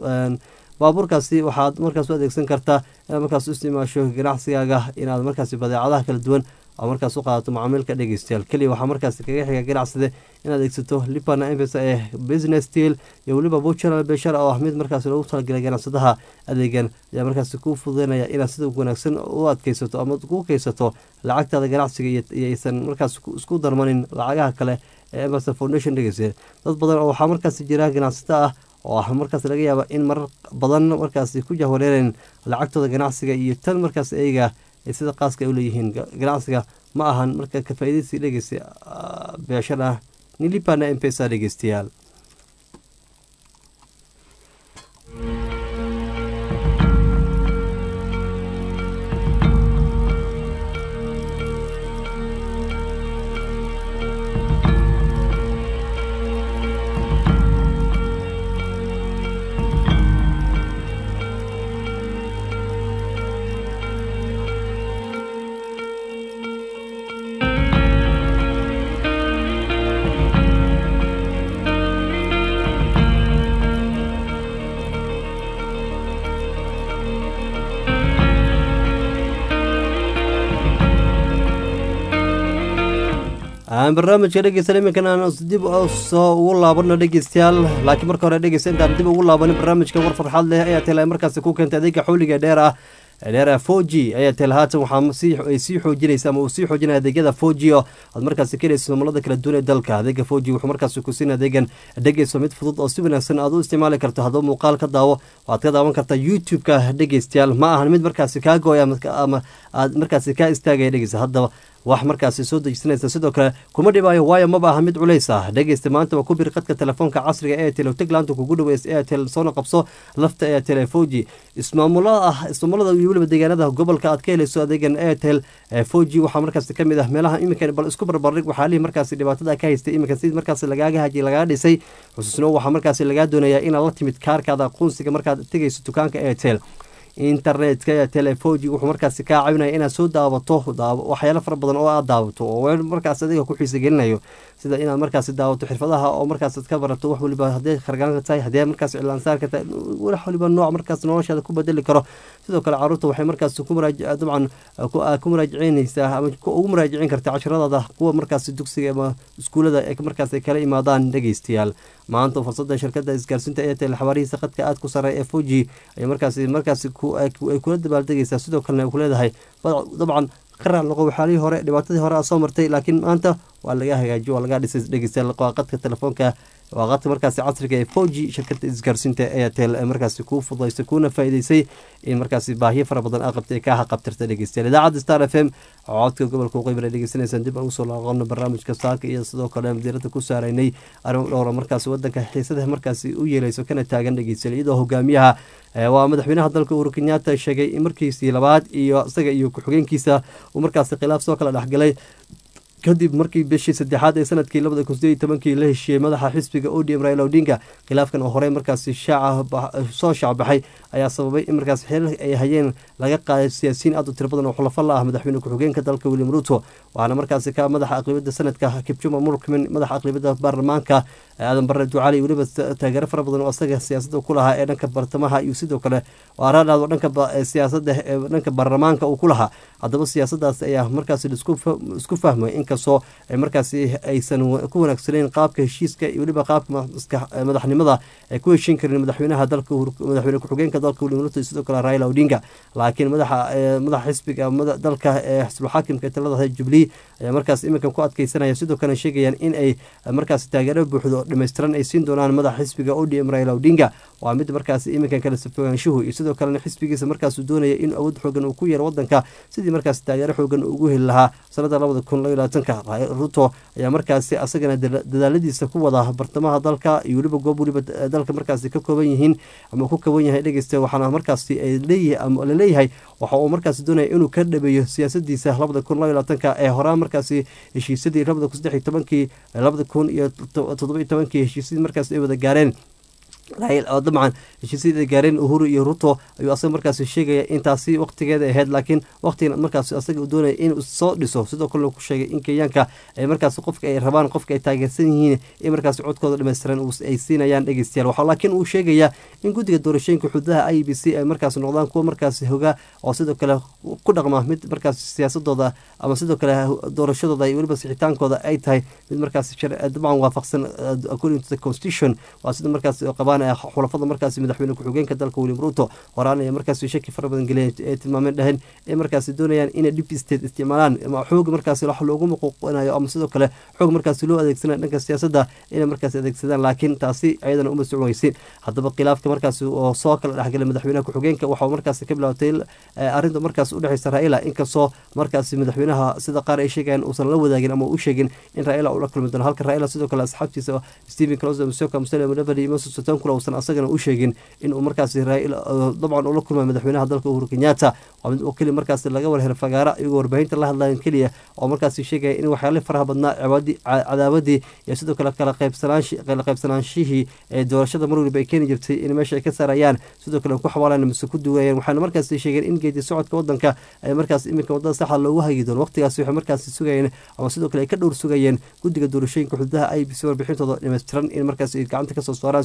baabuurkaasi waxaad markaas u adeegsan kartaa inaad markaas u isticmaasho ganacsigaaga inaad markaas badeecadaha kala duwan oo markaas u qaadato macaamiilka dhegeystayaal keliya waxaa markaas kaga xiga ganacsade inaad adeegsato lipana mpesa ee business deal iyo weliba buchara beshara oo ah mid markaas loogu talagelay ganacsadaha adeegan ayaa markaas kuu fududeynaya inaad sida wanaagsan u adkeysato ama ku keysato lacagtaada ganacsiga iyo aysan markaas isku darmanin lacagaha kale ee emerson foundation dhegeysa dad badan oo waxaa markaas jira ganacsato ah oo ah markaas laga yaaba in marar badan markaas ku jahwareereen lacagtooda ganacsiga iyo tan markaas eyaga sida qaaska ay u leeyihiin ganacsiga ma ahan marka ka faa'iidaysi dhegeysta beeshada nilipana mpesa dhegeystayaal barnaamijka dhegeysta iminkan aan dib soo ugu laabano dhegeystayaal laakiin marka hore dhegeysta intaan dib ugu laabanin barnaamijka war farxad leh ayaa tela markaasi ku keentay adeega xawliga dheer ah dheera four g airtel haatan waxaa ay sii xoojinaysa ama uu sii xoojinaya adeegyada four g oo aad markaasi ka helayso maamulada kala duwan ee dalka adeega four g wuxuu markaasi ku siin adeegan dhegeyso mid fudud oo si wanaagsan aad u isticmaali karto haddaba muuqaal ka daawo waad ka daawan kartaa youtube-ka dhegeystayaal ma ahan mid markaasi kaa gooya ama aad markaasi kaa istaagaya dhegeysa haddaba wax markaasi soo dejisanaysa sidoo kale kuma dhibaayo waayo maba aha mid culays ah dhegeysta maanta waa ku bir qadka telefoonka casriga airtel oo taglaanta kugu dhaweys airtel soona qabso lafta airtel ee four g ismaamulada ah ismaamulada iyo weliba deegaanada gobolka aad ka helayso adeegan airtel four g waxaa markaasi ka mid ah meelaha iminka bal isku barbardhig waxaalihii markaasi dhibaatada ka haystay iminka sidii markaasi lagaaga hajiy lagaga dhisay xusuusno waxaa markaasi lagaa doonayaa inaad la timid kaarkaada aqoonsiga markaad tegayso dukaanka airtel internetka ee telefoji wuxuu markaasi kaa caawinaya inaad soo daawato waxyaalo fara badan oo aad daawato oo markaas adiga ku xiisa gelinayo sida inaad markaasi daawato xirfadaha oo markaas ka barato wax waliba hadday khargaanka tahay haddii markaas cilaansaarka tahay wax waliba nooc markaas noloshaada ku bedeli karo sidoo kale caruurta waxay markaas ku muraajic dabcan ku muraajicinaysaa ama ugu muraajicin karta casharadaada kuwa markaas dugsiga ama iskuulada ee markaas ay kala imaadaan dhegeystayaal maanta fursada shirkada isgaarsiinta airtel xabaarihiisa qadka aad ku sareeya f o g ay markaasi markaasi ay kula dabaaldegaysaa sidoo kalena ay ku leedahay dabcan qaraar laqo waxaalihii hore dhibaatadii hore aad soo martay laakiin maanta waa laga hagaajiyo waa laga dhisay dhegeystayaal qadka telefoonka waa qadka markaasi casriga ee four g shirkada isgaarsiinta airtel ee markaasi kuu fududaysay kuuna faa'iideysay in markaasi baahiyo fara badan aad qabtay kaa haqabtirta dhegeystayaal idaacadda star f m codka gobolka waqooyi dhegeysanaysaan dib aan usoo laaqano barnaamijka saaka iyo sidoo kale diirada ku saaraynay arrimo dhowra markaasi wadanka xiisada markaasi u yeeleyso kana taagan dhegeystayaal iyadoo hogaamiyaha waa madaxweynaha dalka uhuru kenyatta sheegay in markiisii labaad iyo isaga iyo ku-xigeenkiisa uu markaasi khilaaf soo kala dhexgalay kadib markii bishii saddexaad ee sanadkii labada kun sideed tobankii la heshiiyey madaxa xisbiga odm raila odinga khilaafkan oo horey markaasi shaaca soo shaacbaxay ayaa sababay in markaas xeerar ay hayeen laga qaaday siyaasiyiin aad u tiro badan oo xulafo la ah madaxweyne ku-xigeenka dalka william ruto waxaana markaasi ka madaxa aqlibada sanadka kibjuma murkmin madaxa aqlibada baarlamaanka aadan bare ducali weliba taageero fara badan oo asaga siyaasada ku lahaa ee dhanka bartamaha iyo sidoo kale araadhaado dhanka siyaasada ee dhanka baarlamaanka uu ku lahaa haddaba siyaasadaas ayaa markaasi isku fahmay inkastoo markaasi aysan ku wanaagsaneyn qaabka heshiiska iyo weliba qaabka madaxnimada ay ku heshiin karin madaxweynaha dalka madaxweyne ku-xigeenka dalka william ruto iyo sidoo kale raila odinga laakiin madaxa madaxa xisbiga dalka ee xisbul xaakimka talada jubilee ayaa markaas iminkan ku adkeysanaya sidoo kalena sheegayaan in ay markaas taageero buuxdo dhammaystiran ay siin doonaan madaxa xisbiga odm raila odinga waa mid markaas iminkan kala safogaanshuhu iyo sidoo kalena xisbigiisa markaasuu doonaya in awood xoogan uu ku yeero wadanka sidii markaas taageero xoogan ugu heli lahaa sanada labada kun labaatanka ruto ayaa markaasi asagana dadaaladiisa ku wada bartamaha dalka iyo weliba goob weliba dalka markaasi ka kooban yihiin ama ku kooban yahay dhegeysta waxaana markaasi leeyahay ama laleeyahay waxa uu markaasi doonaya inuu ka dhabeeyo siyaasadiisa labada kun labaatanka ee horaan markaasi heshiisyadii labada kun saddex iyo tobankii labada kun iyo toddoba iyo tobankii heshiisyadii markaas ay wada gaareen dabcan heshiisyada gaareen uhuru iyo ruto ayuu asaga markaasi sheegaya intaasi waqtigeeda ahayd laakiin waqtigan markaas asaga uu doonaya inuu soo dhiso sidoo kalena ku sheegay in kenyaanka ay markaas qofka ay rabaan qofka ay taageersan yihiin in markaas codkooda dhammaystiran ay siinayaan dhegeystayaal waxaa laakiin uu sheegaya in guddiga doorashooyinka xududaha i b c ay markaas noqdaan kuwa markaas hogaa oo sidoo kale ku dhaqma mid markaas siyaasadooda ama sidoo kale doorashadooda iyo weliba sixitaankooda ay tahay mid markaas dabcan waafaqsan according to the constitution waa sida markaas qabaan xulafada markaasi madaxweyne ku-xigeenka dalka william ruto horaan ay markaasi shaki fara badan geliyeen ee tilmaameen dhaheen ay markaasi doonayaan inay dip state isticmaalaan ama xoog markaasi wax loogu muquuqinayo ama sidoo kale xoog markaasi loo adeegsanayo dhanka siyaasadda inay markaasi adeegsadaan laakiin taasi ayadana uma socon weysin haddaba khilaafka markaasi oo soo kala dhexgalay madaxweynaha ku-xigeenka waxaa markaasi ka bilaabatay arrinta markaas udhexeysa raila inkastoo markaasi madaxweynaha sida qaar ay sheegayaan uusan la wadaagin ama u sheegin in raila uu la kulmi doono halka raila sidoo kale asxaabtiisa stephen closo musoka musele mudavadi iyo moses sotonkula uusan asagana u sheegin inuu markaasi dabcan ula kulmay madaxweynaha dalka uhuru kenyatta waa mid oo keliya markaasi laga warhelo fagaara iyagoo warbaahinta la hadlayan keliya oo markaasi sheegaya in waxyaala faraha badnaa cadaawadii iyo sidoo kale kala qaybsanaanshihii ee doorashada mar waliba ay keeni jirtay in meesha ay ka saarayaan sidoo kale ku xawaalaan mise ku duwayaan waxaana markaasi sheegeen in geedi socodka wadanka ay markaas iminka wadada saxa loogu hagi doono waqtigaasi waxay markaasi sugayeen ama sidoo kale ay ka dhowr sugayeen guddiga doorashooyinka xududaha i b c warbixintooda dhammaystiran in markaas ay gacanta kasoo saaraan sidii kalena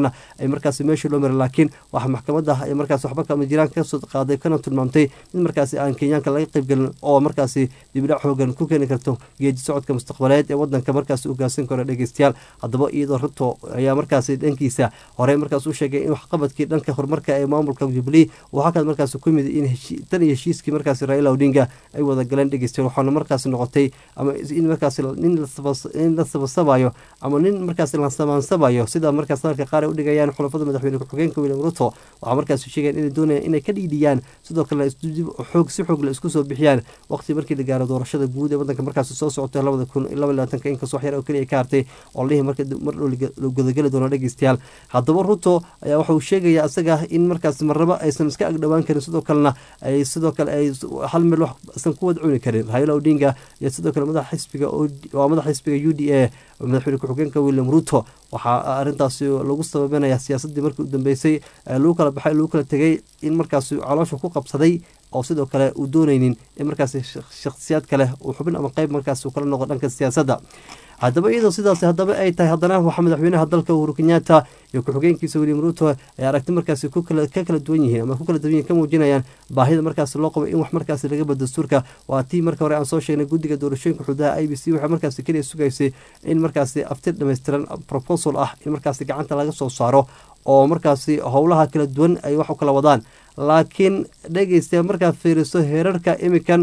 kalena ay markaasi meesha loo maray laakiin waxa maxkamadda ay markaasi waxba kama jiraan kasoo qaaday kana tilmaamtay mid markaasi aan kenyaanka laga qaybgelin oo markaasi dibidhac xoogan ku keeni karto geedi socodka mustaqbaleed ee wadanka markaasi ugaasan karo dhegeystayaal haddaba iyadoo ruto ayaa markaasi dhankiisa hore markaas u sheegay in waxqabadkii dhanka horumarka ee maamulka jubilee uu halkaas markaasi ku mid in tan iyo heshiiskii markaasi raila odinga ay wada galeen dhegeystayaal waxaana markaasi noqotay ama in markaasi nin la sabasabayo ama nin markaasi la samaansabayo sida markaas dalka qaar ay u dhigayaan xulafada madaxweyne ku-xigeenka william ruto waxaa markaasi sheegeen inay doonayaan inay ka dhiidhiyaan sidoo kale xoog si xoog la isku soo bixiyaan waqti markii la gaaro doorashada guud ee wadanka markaasi soo socotay labada kun laba labaatanka inkastoo wax yar oo keliya ka hartay oo lihi marka mar dhow la gudageli doono dhegeystayaal haddaba ruto ayaa waxa uu sheegaya isaga in markaasi marnabo aysan iska agdhowaan karin sidoo kalena ay sidoo kale ay hal meel wax isan ku wada cuni karin raila odinga iyo sidoo kale madaxa xisbiga waa madaxa xisbiga u d a madaxweyne ku-xigeenka william ruto waxaa arintaasi lagu sababinaya siyaasadii markii u dambeysay lagu kala baxay lagu kala tegay in markaasi caloosha ku qabsaday oo sidoo kale uu dooneynin in markaasi shakhsiyaad kale uu xubin ama qeyb markaas uu kala noqo dhanka siyaasadda haddaba iyadoo sidaas haddaba ay tahay haddana waxaa madaxweynaha dalka uhuru kenyatta iyo ku-xigeenkiisa william ruto ay aragti markaasi ka kala duwan yihiin ama ku kala duwan yihin ka muujinayaan baahida markaasi loo qabo in wax markaasi laga bado dastuurka waa tii marka hore aan soo sheegnay guddiga doorashooyinka xuduudaha i b c waxay markaasi keliya sugaysay in markaasi aftir dhammaystiran proposal ah in markaasi gacanta laga soo saaro oo markaasi howlaha kala duwan ay wax u kala wadaan laakiin dhegeysta markaad fiiriso heerarka imikan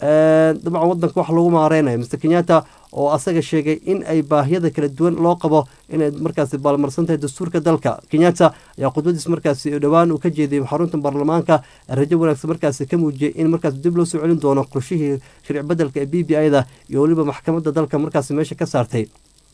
dabcan wadanka wax lagu maareynayo mr kenyatta oo asaga sheegay in ay baahiyada kala duwan loo qabo inay markaasi baalmarsan tahay dastuurka dalka kenyatta ayaa khudbadiis markaasi dhowaan uu ka jeediyay xarunta baarlamaanka rajo wanaagsan markaasi ka muujiyay in markaas dib loo soo celin doono qorshihii sharci bedelka ee b b i da iyo weliba maxkamadda dalka markaasi meesha ka saartay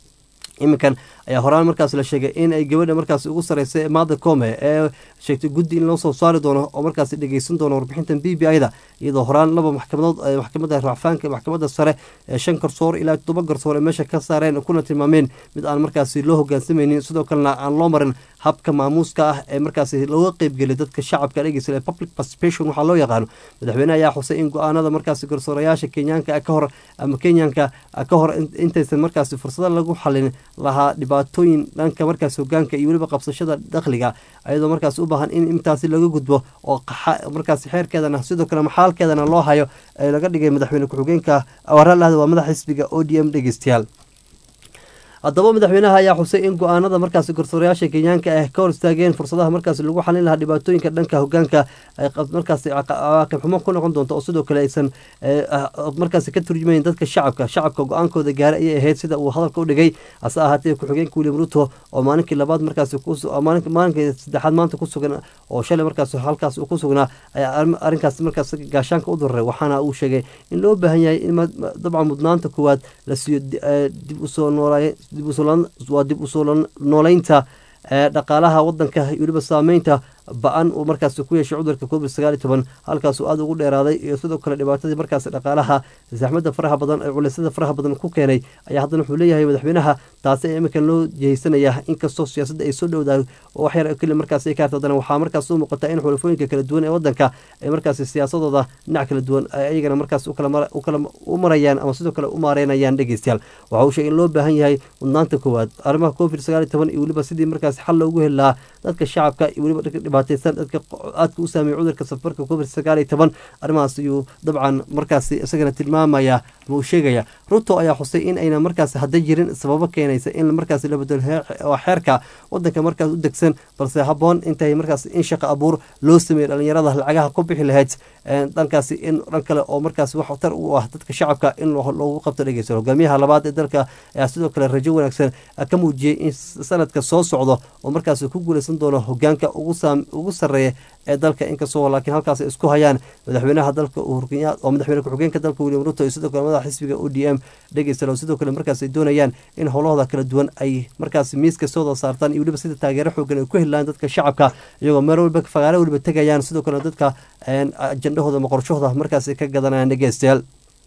iminkan ayaa horaan markaas la sheegay in ay gabadha markaas ugu sareysa maada come ee sheegtay guddi in loo soo saari doono oo markaas dhegeysan doono warbixintan b b i da iyadoo horaan laba maxkamadood maxkamadda racfaanka maxkamadda sare ee shan garsoor ilaa todoba garsoor ee meesha ka saareen kuna tilmaameen mid aan markaasi loo hogaansamaynin sidoo kalena aan loo marin habka maamuuska ah ee markaasi looga qeybgelay dadka shacabka dhegeysa ee public participation waxaa loo yaqaano madaxweyne ayaa xusay in go-aanada markaasi garsoorayaasha kenyaanka ka hor ama kenyanka ka hor intaysan markaasi fursado lagu xalin lahaa dhibaatooyin dhanka markaas hogaanka iyo weliba qabsashada dakhliga ayadoo markaas u baahan in intaasi laga gudbo oo markaas xeerkeedana sidoo kale maxaalkeedana loo hayo ee laga dhigay madaxweyne ku-xigeenka waralahda waa madax xisbiga o d m dhegeystayaal haddaba madaxweynaha ayaa xusay in go-aanada markaasi garsoorayaasha kenyaanka ah ka hor istaageen fursadaha markaasi lagu xalin lahaa dhibaatooyinka dhanka hogaanka markaasi cawaaqib xumo ku noqon doonto oo sidoo kale aysan markaasi ka turjumayn dadka shacabka shacabka go-aankooda gaara ayay ahayd sida uu hadalka u dhigay hase ahaatee ku-xigeenka william ruto oo maalinkii labaad markaasi maalinkii saddexaad maanta ku sugan oo shalay markaas halkaas uu ku sugnaa ayaa arrinkaas markaas gaashaanka u duraray waxaana uu sheegay in loo baahan yahay in dabcan mudnaanta koowaad la siiyo dib usoo noolaay waa dib usoo nooleynta dhaqaalaha wadanka iyo weliba saameynta ba-an uu markaasi ku yeeshay cudurka covid sagaal iyo toban halkaasuu aada ugu dheeraaday iyo sidoo kale dhibaatadii markaasi dhaqaalaha zaxmada faraha badan ee culaysyada faraha badan ku keenay ayaa haddana wuxuu leeyahay madaxweynaha taasi ee iminkan loo jihaysanaya inkastoo siyaasadda ay soo dhowdahay oo wax yar keli markaasi ay ka harta haddana waxaa markaas u muuqata in xulafooyinka kala duwan ee wadanka ay markaasi siyaasadooda dhinac kala duwan ay ayagana markaas ukala u marayaan ama sidoo kale u maareynayaan dhegeystayaal waxa uu sheegay in loo baahan yahay mudnaanta koowaad arrimaha covid sagaal iyo toban iyo weliba sidii markaasi xal loogu heli lahaa dadka shacabka iyo weliba dhibaateysan dadka aadka u saameeyey cudurka safarka covid sagaal iyo toban arrimahaas ayuu dabcan markaasi isagana tilmaamaya ama uu sheegaya ruto ayaa xusay in ayna markaasi hadda jirin sababo keenaysa in markaasi la bedelo xeerka wadanka markaas u degsan balse habboon intay markaas in shaqa abuur loo sameeyo dhalinyarada lacagaha ku bixi lahayd dhankaasi in dhan kale oo markaas wax tar u ah dadka shacabka in loogu qabto dhegeysan hogaamiyaha labaad ee dalka ayaa sidoo kale rajo wanaagsan ka muujiyey in sanadka soo socdo oo markaasi ku guuleysan doono hogaanka ugu sareeya ee dalka inkastoo laakiin halkaas isku hayaan madaxweynaha dalka uhurkenya oo madaxweyne ku-xigeenka dalka william ruto iyo sidoo kale madaxa xisbiga o d m dhegeysan oo sidoo kale markaas ay doonayaan in howlahooda kala duwan ay markaas miiska sooda saartaan iyo weliba sida taageero xoogan ay ku helaan dadka shacabka iyagoo meel waliba fagaare weliba tegayaan sidoo kale dadka ajandahooda ama qorshahooda markaas ka gadanayaan dhegeystayaal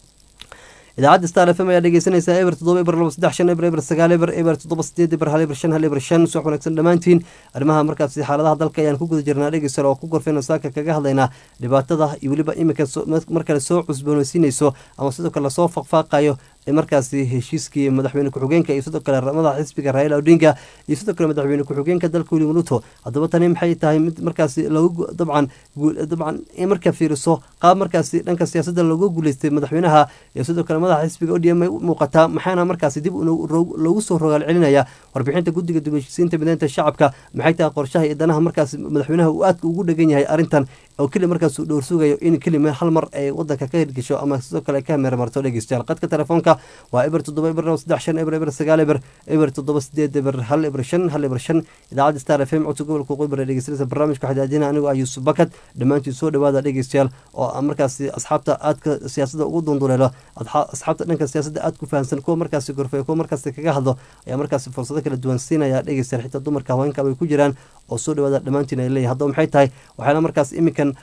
idaacadda star f m ayaa dhegeysanaysaa eber toddoba eber laba saddex shan eber eber sagaal eber eber toddoba sideed eber hal eber shan hal eber shan subax wanaagsan dhammaantiin arrimaha markaasi xaaladaha dalka ayaan ku guda jirnaa dhegeysar oo ku gorfeyna saaka kaga hadlaynaa dhibaatada iyo weliba iminka mar kale soo cusboonaysiinayso ama sidoo kale lasoo faqfaaqayo markaasi heshiiskii madaxweyne ku-xigeenka iyo sidoo kale madaxa xisbiga raila odinga iyo sidoo kale madaxweyne ku-xigeenka dalka william ruto haddaba tani maxay tahay mid markaasi lagu dabcan dabcan in marka fiiriso qaab markaasi dhanka siyaasadda looga guuleystay madaxweynaha iyo sidoo kale madaxa xisbiga odm ay u muuqataa maxaana markaasi dib loogu soo rogaal celinaya warbixinta guddiga dubashisiinta mideynta shacabka maxay tahay qorshaha iyo danaha markaasi madaxweynaha uu aadka ugu dhegan yahay arrintan oo keli markaas uu dhowr sugayo in kelima hal mar ay wadanka ka hirgesho ama sidoo kale ka meermarto dhegeystayaal qadka telefoonka waa eber toddoba eber laba saddex shan eber eber sagaal eber eber toddoba sideed eber hal eber shan hal eber shan idaacadda star f m codka gobolka qoybar ee dhegeysanaysa barnaamijka xadaadina anigu ah yuusuf bakad dhammaantiin soo dhawaada dhegeystayaal oo markaasi asxaabta aadka siyaasadda ugu dunduleelo asxaabta dhanka siyaasadda aad ku fahamsan kuwa markaasi gorfeya kuwa markaasi kaga hadlo ayaa markaasi fursado kala duwan siinaya dhegeystayaal xitaa dumarka haweenka bay ku jiraan oo soo dhawaada dhammaantiin ay leeyahay haddaba maxay tahay waxaana markaas iminkan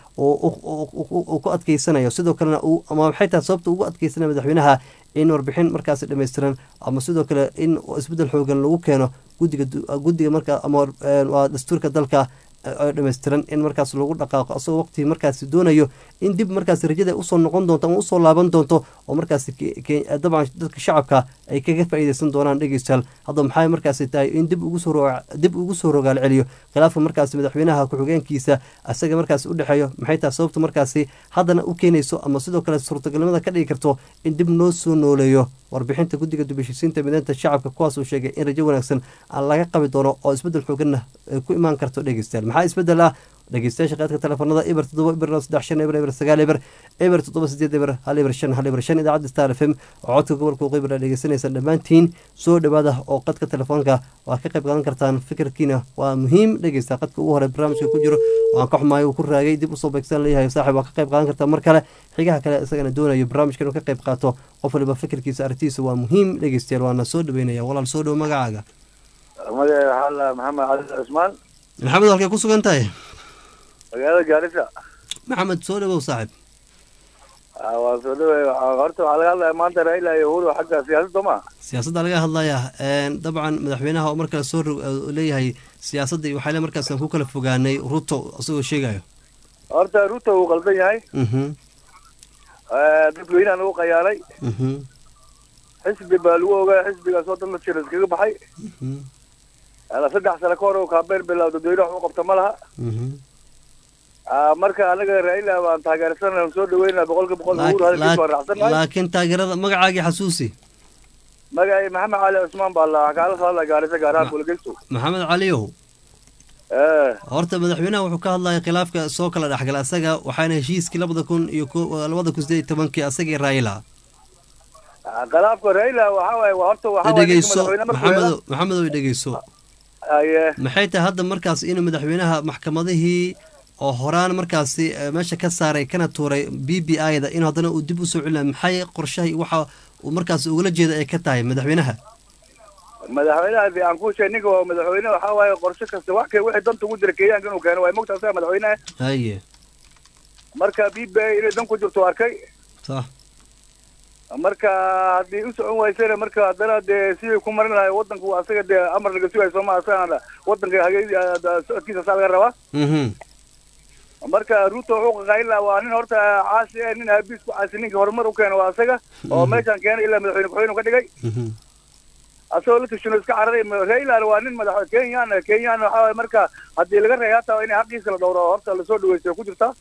uu ku adkeysanayo sidoo kalena ama maxay tahay sababta ugu adkeysanaya madaxweynaha in warbixin markaasi dhammaystiran ama sidoo kale in isbeddel xoogan lagu keeno gudiga guddiga marka ama waa dastuurka dalka dhammaystiran in markaas lagu dhaqaaqo asagoo waqtigii markaasi doonayo in dib markaas rajada usoo noqon doonto ama usoo laaban doonto oo markaasi dabcan dadka shacabka ay kaga faa'iideysan doonaan dhegeystayaal haddaba maxay markaasi tahay in dib dib ugu soo rogaal celiyo khilaafka markaasi madaxweynaha ku-xigeenkiisa asaga markaasi u dhexeeyo maxay tahay sababta markaasi haddana u keenayso ama sidoo kale suurtagalnimada ka dhigi karto in dib noo soo nooleeyo warbixinta guddiga dubashisiinta mideynta shacabka kuwaas uu sheegay in rajo wanaagsan aan laga qabi doono oo isbeddel xooganna ku imaan karto dhegeystayaal maxaa isbeddel ah dhegeystayaasha qaadka telefoonada eber toddoba eber saddex shan eber eber sagaal eber eber toddoba sideed eber hal eber shan hal eber shan idaacadda star f m oo codka gobolka qeybar dhegeysanaysa dhammaantiin soo dhawaada oo qadka telefoonka waa ka qayb qaadan kartaan fikirkiina waa muhiim dhegeysta qadka ugu hore barnaamijka ku jiro waan ka xumaay uu ku raagay dib usoo beegsan leeyahay saaxib waa ka qayb qaadan kartaa mar kale xigaha kale isagana doonayo barnaamijka inuu ka qayb qaato qof waliba fikirkiisa aragtiisa waa muhiim dhegeystayaal waana soo dhaweynaya walaal soo dhow magacaaga magaca maxamed cali cusmaan maxamed halkay ku sugan tahay magaalada gaarisa maxamed soo dhawow saaxib waa soo dhawey horta waxaa laga hadlaya maanta raila iyo uhuru xagga siyaasadda ma siyaasadda laga hadlaya dabcan madaxweynaha oo markale soo leeyahay siyaasadda iyo waxaale markaas ku kala fogaanay ruto isagoo sheegayo horta ruto uu qaldan yahay dadweynaha lagu qayaalay xisbi baa lagu ogaa xisbigaas oo dhan la jira iskaga baxay saddex sano ka hor oo kaabeyn bilaw dadweyne wax u qabta ma laha marka anaga raila baan taageersanaa soo dhaweynaa boqolka boqol uhuru hadalkiis waan raacsannahay laakiin taageerada magacaagii xasuusi magacay maxamed cali cusmaan baa la kaala soo hadlaya gaarisa gaaraha kulageyso maxamed caliyow horta madaxweynaha wuxuu ka hadlaya khilaafka soo kala dhexgala asaga waxaana heshiiskii labada kun iyo labada kun sideed iyo tobankii asagii raila khilaafka raila waxa waaye horta waxa dhegeyso maxamedo maxamedow dhegeyso maxay tahay hadda markaas inuu madaxweynaha maxkamadihii oo horaan markaasi meesha ka saaray kana tuuray b b i da inuu haddana uu dib usoo celina maxay qorshahay waxa uu markaas ugala jeeda ay ka tahay madaxweynaha madaxweynaha de aan ku sheeg ninka waa madaxweyne waxaa waaye qorshe kasta wax ka wixii danta ugu jira kenyaanka inuu keeno waay mogta asaga madaxweyneha haye marka b b i inay dan ku jirto arkay sax marka haddii u socon waysana marka haddana dee sidii ku marin lahay wadanku asaga dee amar laga sugayo sooma asaga wadanka hage socodkiisa saa laga rabaa marka ruto wuxuu qaqaylaa waa nin horta caasi eh nin aabiis ku caasi ninka horumar u keena waa asaga oo meeshaan keenay ilaa madaxweyne ku-xigeen ka dhigay asagoo la tashino iska cararay railana waa nin madax kenyan kenyan waxaa waye marka haddii laga reey hataa inay xaqiisa la dhowro horta lasoo dhaweysto ku jirtaa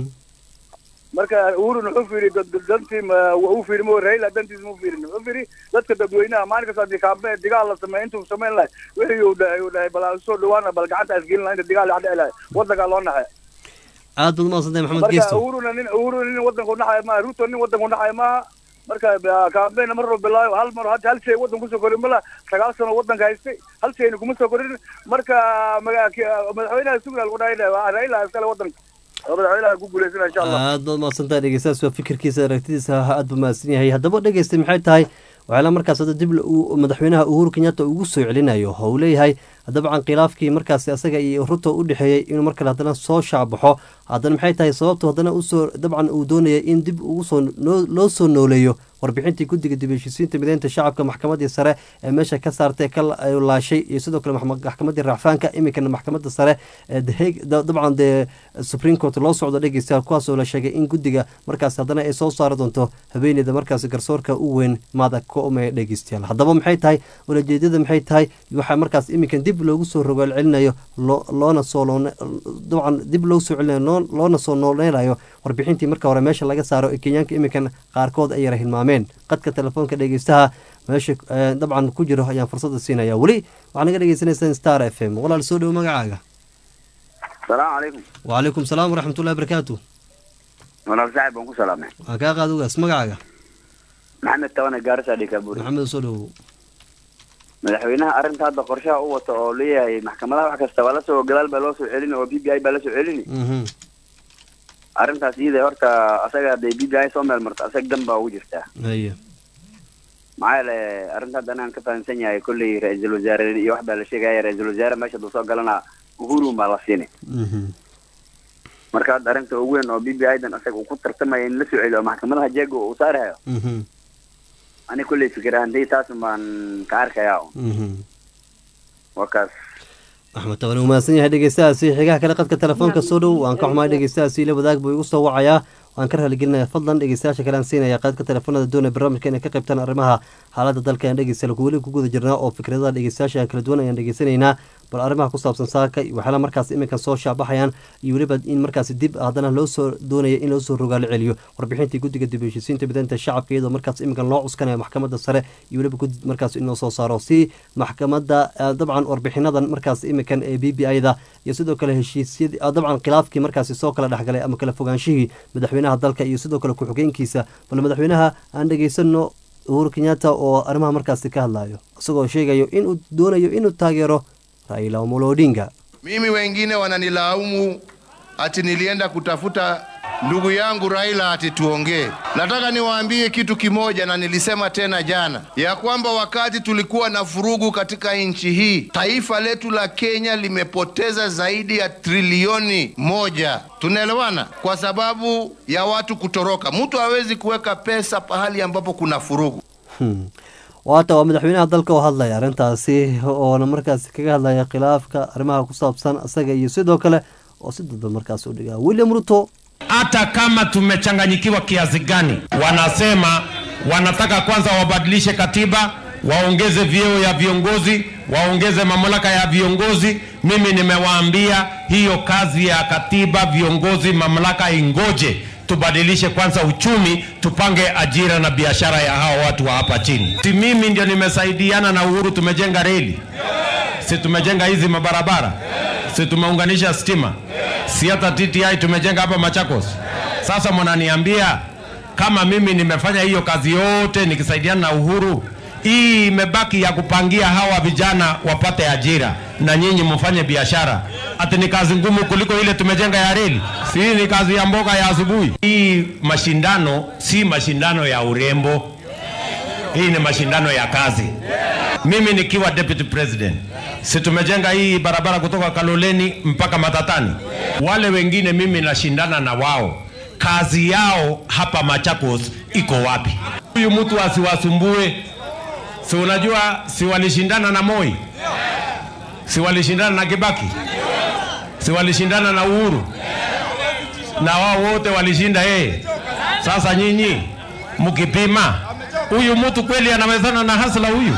marka uhurun wuxuu fiiri dantii u fiiri mo raila dantiis mu fiirin wuxuu fiiri dadka dadweynaha maalin kasta haddii kaambe digaal la sameeyo intuu samayn lahay wixii uu dhahay uu dhahay bal soo dhawaana bal gacanta asgelin laha inta digaal la dhici lahay wadankaa loo naxay aad baad umaadsantahay maxamed marka geesto uhuruna nin uhuruna nin wadanku naxay maaha ruto nin wadanku naxay maaha marka kaambeyna mar walba bilaayo hal mar hadda hal shay wadan kusoo korin mala sagaal sano wadanka haystay hal shayna kuma soo korin marka madaxweynaha sugna lagu dhahay raila iskale wadanka madaxweynaha ku guuleysana insha allah aad baad umaadsantahay dhegeystayaas waa fikirkiisa aragtidiisa aad buu mahadsan yahay haddaba dhegeystay maxay tahay waxaala markaas hadda dib madaxweynaha uhuru kenyatta ugu soo celinayo oo uu leeyahay dabcan khilaafkii markaasi asaga iyo ruto u dhexeeyey inuu mar kale haddana soo shaacbaxo haddana maxay tahay sababtu haddana usoo dabcan uu doonaya in dib ugu soo loo soo nooleeyo warbixintii guddiga dib heshiisiinta mideynta shacabka maxkamadii sare ee meesha ka saartay ka laashay iyo sidoo kale maxkamadii racfaanka iminkana maxkamadda sare dabcan dee supreme court loo socdo dhegeystayaal kuwaasoo la sheegay in guddiga markaas haddana ay soo saari doonto haweeneyda markaas garsoorka u weyn maada koome dhegeystayaal haddaba maxay tahay walajeedada maxay tahay waxaa markaas iminkan dib loogu soo rogaal celinayo loona soo dabcan dib loogu soo celinayo loona soo nooleynayo warbixintii marka hore meesha laga saaro ee kenyaanka iminkan qaarkood ay yara hilmaameen qadka telefoonka dhegeystaha meesha dabcan ku jiro ayaan fursada siinaya weli waxaa naga dhegeysaneysaan star f m walaal soo dhowo magacaaga salaamu calaykum wacalaykum salaam waraxmatullahi barakaatu walaal saaxib baan ku salaamay waan kaa qaad ugaas magacaaga maxamed tawane gaarisa dhikaaburi maxamed soo dhowo madaxweynaha arrinta hadda qorshaha u wata oo leeyahay maxkamadaha wax kasta waa lasoo gadaal baa loo soo celini oo b b i baa lasoo celini arrintaas iyada horta asaga hadday b b i soo meel marto asag dan baa ugu jirtaa haya maxaa yeele arrinta hadda anaan ka fahamsan yahay kolley ra-iisul wasaare iyo wax baa la sheegaya ra-iisul wasaare meesha duu soo galana uhurun baa la siini marka hadda arrinta ugu weyn oo b b i dan asaga uu ku tartamaya in la soo celiyo oo maxkamadaha jeega uu saarayo ani kolley fikir ahantii taas baan ka arkayaa waa kaas axmed taban uu mahadsan yahay dhegeystahaasi xigaha kale qadka telefoonka soo dhow waan ka xumahay dhegeystahaasi ila wadaag buu igu soo wacayaa waan ka raaligelinaya fadlan dhegeystayaasha kale aan siinaya qaadka telefoonada doonaya barnaamijka inay ka qaybtaan arrimaha xaaladda dalka aan dhegeystayaal weli ku guda jirnaa oo fikradaha dhegeystayaasha kala duwan ayaan dhegeysanaynaa bal arrimaha ku saabsan saaka waxyaala markaas iminkan soo shaabaxayaan iyo weliba in markaasi dib haddana loo soo doonaya in loo soo rogaalo celiyo warbixintii guddiga dib heshiisiinta mideynta shacabka iyadoo markaas iminkan loo cuskanayo maxkamadda sare iyo weliba gud markaas in loo soo saaro si maxkamadda dabcan warbixinadan markaas iminkan ee b b i-da iyo sidoo kale heshiisyadii dabcan khilaafkii markaasi soo kala dhexgalay ama kala fogaanshihii madaxweynaha dalka iyo sidoo kale ku-xigeenkiisa bal madaxweynaha aan dhegeysano uhuru kenyatta oo arrimaha markaasi ka hadlayo isagoo sheegayo inuu doonayo inuu taageero Raila Amolo Odinga. Mimi wengine wananilaumu ati nilienda kutafuta ndugu yangu Raila ati tuongee. Nataka niwaambie kitu kimoja, na nilisema tena jana ya kwamba wakati tulikuwa na furugu katika nchi hii, taifa letu la Kenya limepoteza zaidi ya trilioni moja. Tunaelewana? Kwa sababu ya watu kutoroka. Mtu hawezi kuweka pesa pahali ambapo kuna furugu. Hmm. waata waa madaxweynaha dalka oo hadlaya arrintaasi oona markaasi kaga hadlaya khilaafka arrimaha ku saabsan isaga iyo sidoo kale oo si dadba markaas u dhigaa william ruto hata kama tumechanganyikiwa kiasi gani wanasema wanataka kwanza wabadilishe katiba waongeze vyeo ya viongozi waongeze mamlaka ya viongozi mimi nimewaambia hiyo kazi ya katiba viongozi mamlaka ingoje tubadilishe kwanza uchumi, tupange ajira na biashara ya hao watu wa hapa chini. Si mimi ndio nimesaidiana na Uhuru, tumejenga reli, si tumejenga hizi mabarabara, si tumeunganisha stima, si hata TTI tumejenga hapa Machakos. Sasa mnaniambia kama mimi nimefanya hiyo kazi yote nikisaidiana na Uhuru, hii imebaki ya kupangia hawa vijana wapate ajira na nyinyi mfanye biashara, ati ni kazi ngumu kuliko ile tumejenga ya reli? Si hii ni kazi ya mboga ya asubuhi? Hii mashindano si mashindano ya urembo, hii ni mashindano ya kazi. Mimi nikiwa deputy president, si tumejenga hii barabara kutoka Kaloleni mpaka Matatani? Wale wengine mimi nashindana na wao, kazi yao hapa Machakos iko wapi? Huyu mtu asiwasumbue. Si unajua, si walishindana na Moi, si walishindana na Kibaki, si walishindana na Uhuru, na wao wote walishinda yeye. Sasa nyinyi mkipima, huyu mtu kweli anawezana na hasla huyu?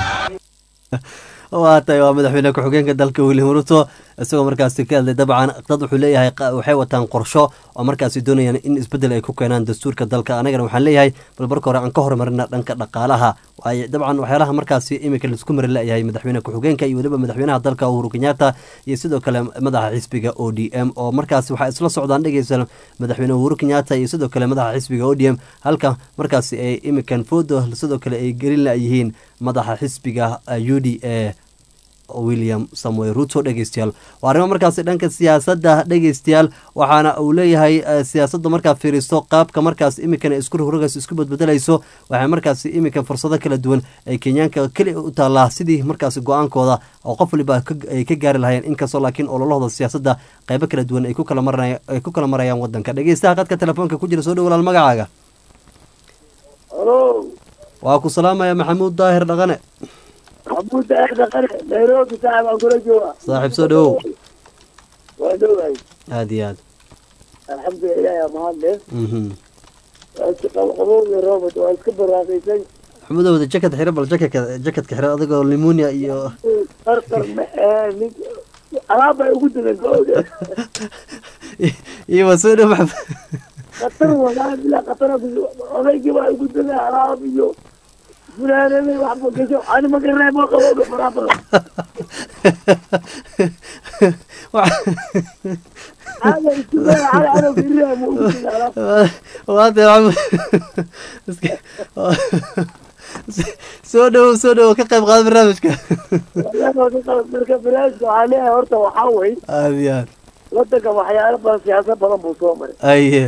waa tahay waa madaxweyne ku-xigeenka dalka william ruto isagoo markaasi ka hadlay dabcan dad wuxuu leeyahay waxay wataan qorsho oo markaasi doonayaan in isbeddel ay ku keenaan dastuurka dalka anagana waxaan leeyahay bal marka hore aan ka horumarina dhanka dhaqaalaha dabcan waxyaalaha markaasi iminka laisku mari layahay madaxweyne ku-xigeenka iyo weliba madaxweynaha dalka uhuru kenyatta iyo sidoo kale madaxa xisbiga o d m oo markaasi waxaa isla socdaan dhegeysa madaxweyne uhuru kenyatta iyo sidoo kale madaxa xisbiga o d m halka markaasi ay iminkan foodo sidoo kale ay gelin layihiin madaxa xisbiga u d a william samuel ruto dhegeystayaal waa arrimo markaasi dhanka siyaasadda dhegeystayaal waxaana uu leeyahay siyaasadda markaa fiiriso qaabka markaas imikan isku rogays isku badbedelayso waxay markaasi iminkan fursado kala duwan ay kenyaanka keli u taallaa sidii markaasi go-aankooda oo qof waliba ay ka gaari lahayeen inkastoo laakiin ololahooda siyaasadda qaybo kala duwan ay ku kala marayaan wadanka dhegeystaha qadka telefoonka ku jira soo dhow walaal magacaaga waa ku salaamaya maxamuud daahir dhaqane maxamuud daahir dhaqane nairobi saaxib aan kula jooga saaxiib soo dhawow waa dhowahay aada iyo aad alxamdulilah ilaahi mahad leh mhm waa iska qabqabow iyo roobot waa iska barwaaqaysan maxamuudow wada jakad xiro bal jakadka jakadka xiro adigoo limonia iyo qarqar ma ee nin alaab bay ugu dadan gowda iyo waa soo dhow maxamed khatar walaa bilaa khatar odaygii baa ugu dadan alaab iyo funaanada waxba gasho ani ma garanay ma qabowga faraha badan caada isku daya cala cala firiha ma ugu dadan alaab waate maxamuud soo dhowow soo dhowow ka qayb qaada barnaamijka marka barnaamijka waxaa leeyahay horta waxaa wey aada iyo aad wadanka waxyaalo badan siyaasad badan buu soo maray aye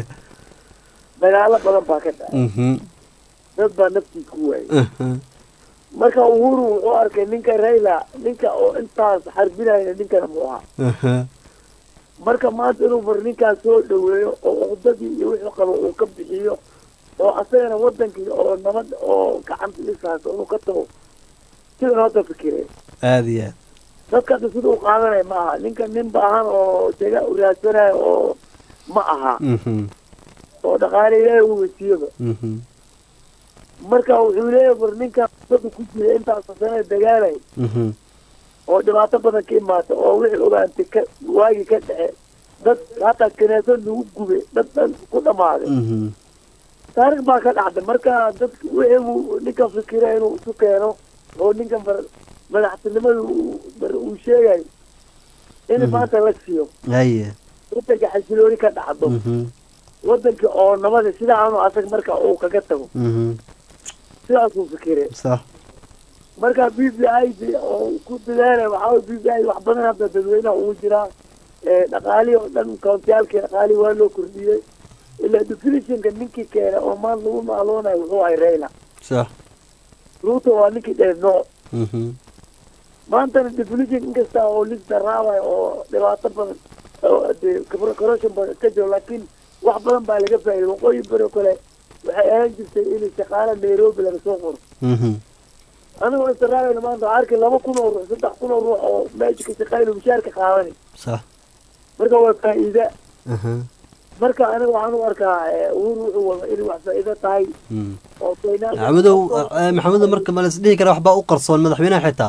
dagaalo badan baa ka dhacay mhm dad baa naftiis ku waayay mhm marka uhuru wuxuu arkay ninka rayla ninka oo intaas xarbinaya ninkana mu ahaa mhm marka maanta inuu bar ninkaas soo dhaweeyo oo uqdadii iyo wixii qabo uu ka bixiyo oo asagana wadankii oo nabad oo gacanta isaaso inuu ka tago sidan hadda fikireen aada iyo aad dadka hadda sida u qaadanaya ma aha ninka nin baahan oo jaga u raadsanayo oo ma aha mhm oo dhaqaale ilaahay uu wesiiyaba mhm marka wuxuu leeyahay bar ninka dada ku jira intaas sano dagaalay mhm oo dhibaato badan ka imaata oo wixii ogaantay ka waagii ka dhace dad hataa kanaasad lagu gubay dad dhan ku dhamaaday mhm taarikh baa ka dhacday marka dadka wixii uu ninka fikira inuu isu keeno oo ninkan bar madaxtinimada uu bar uu sheegayo in Mhm. maanta la siiyo aye wadanka xasilooni ka dhacdo mhm wadanka oo nabada sida aanu asag marka uu kaga tago mhm sidaasuu fikire sax marka b b i d oo ku dadaalay waxaa way b b i wax badan hadda dadweynaha ugu jiraa ee dhaqaalihii oo dhan koontiyaalkii dhaqaalihii waa loo kordhiyey ilaa definitionka ninkii keena oo maanta lagu maaloonayo wuxuu ahay rayla sax ruuto waa ninkii dheer nooc mhm maantana definition inkasta oo lis daraabayo oo dhibaato badan oo dee kabro- corruption badan ka jiro laakiin wax badan baa laga faa'iiday waqooyi bari kale waxay ahaan jirtay in shaqaale nairobi laga soo qoro mhm anigoo israabayna maanta waxaa arkay laba kun oo ruux saddex kun oo ruux oo meesha ka shaqeyna mushaarka qaadanay sax marka waa faa'iida aha marka aniga waxaan u arkaa eh, uhuru wuxuu wada inay wax faa'iido tahay mhm oo keenaan maxamudow eh, maxamudow marka ma la isdhihi kara waxbaa u qarsoon madaxweynaha xitaa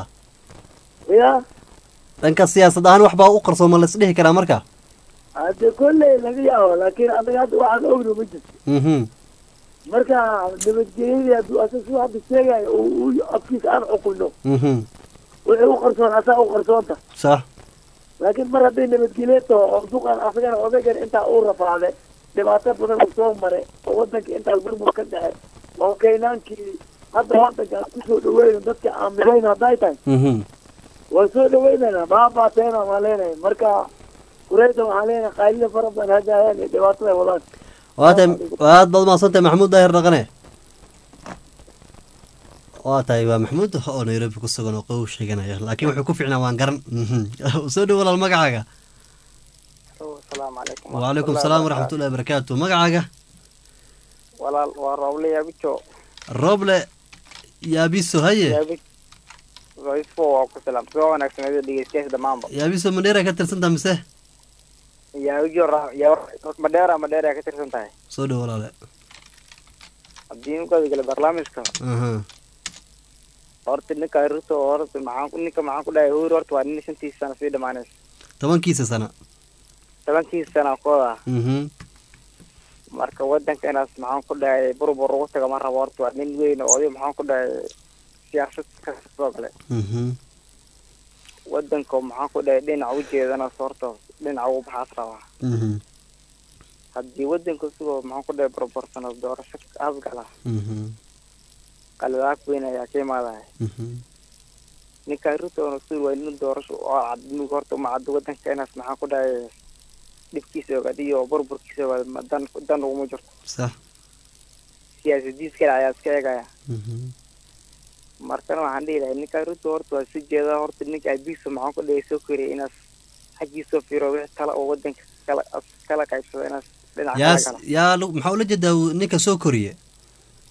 ya dhanka siyaasad ahaan waxbaa u qarsoon ma la isdhihi karaa marka hadde kolley laga yaabo laakiin anaga hadda waxaan ogno ma jirto mhm marka nabadgelyadii hadduu asa suu hadda sheegayo oo uu afkiisa aan xukunno mhm wixii u qarsoon asaa u qarsoonta sax laakiin mar hadday nabadgelyo taho oo duqan asagana odaygan intaa uu rafaade dhibaato badan uu soo maray oo wadanka intaas burbur ka dhace oo keynaankii hadda wadanka aan kusoo dhaweyno dadka aaminayno hadday tahay mhm waan soo dhaweynayna baabaateena waan leenahay marka kureyda waxaan leenahay qaylida fara badan hadaayaan iyo dhibaatada ay wadaan waa tahay aad baad mahadsantahay maxamuud daahir dhaqane waa tahay waa maxamuud oo nairobi ku sugan oo qabow sheeganaya laakiin wuxuu ku ficnaa waan garan mhm soo dhow walaal magacaaga asalaamu calaykum wacalaykum salaam waraxmatullahi wabarakaatu magacaaga walaal waa rooble yaabijo roble yaabiso haye yaabi voicefo waa ku salaam soo wanaagsaneedo dhegeystayaasha dhammaanba yaabiso mandheera ka tirsantaa mise yaabijo ra- yaa- madheera madheera ka tirsan tahay soo dhow walaale haddii ninkooda gale barnaamijka aha horta ninka ruto horta maxaan ku ninka maxaan ku dhahay hur horta waa nin shantiisa sano sii dhamaanaysa tobankiisa sana tobankiisa sana kooda mhm marka wadanka inaas maxaan ku dhahay burbur ugu taga ma rabo horta waa nin weyn oo oday maxaan ku dhahay siyaasad kasoo gale mhm wadanka maxaan ku dhahay dhinac ujeedana horta dhinac ugu baxaas rabaa mhm haddii wadanka sigoo maxaan ku dhahay burbursano doorasho asgala mhm qaladaag weyn ayaa ka imaadaya mhm ninka ruto suur waa nin doorasho oo cad mug horta uma caddo wadanka inaas maxaan ku dhahay dhibkiisa ogaad iyo burburkiisa ogaad ma dan dan uguma jirto sax siyaasadiis kale ayaa iska eegaya mhm markana waxaan dhihi lahay ninka ruto horta waa si jeeda horta ninka abiisa maxaan ku dhahay soo koriyay inaas xaggiisoo fiiro wixii tala oo wadanka kala kala qaybsado inaas dhinac kala yaas gala yaa lu- maxaa ula jeedaa uu ninka soo koriye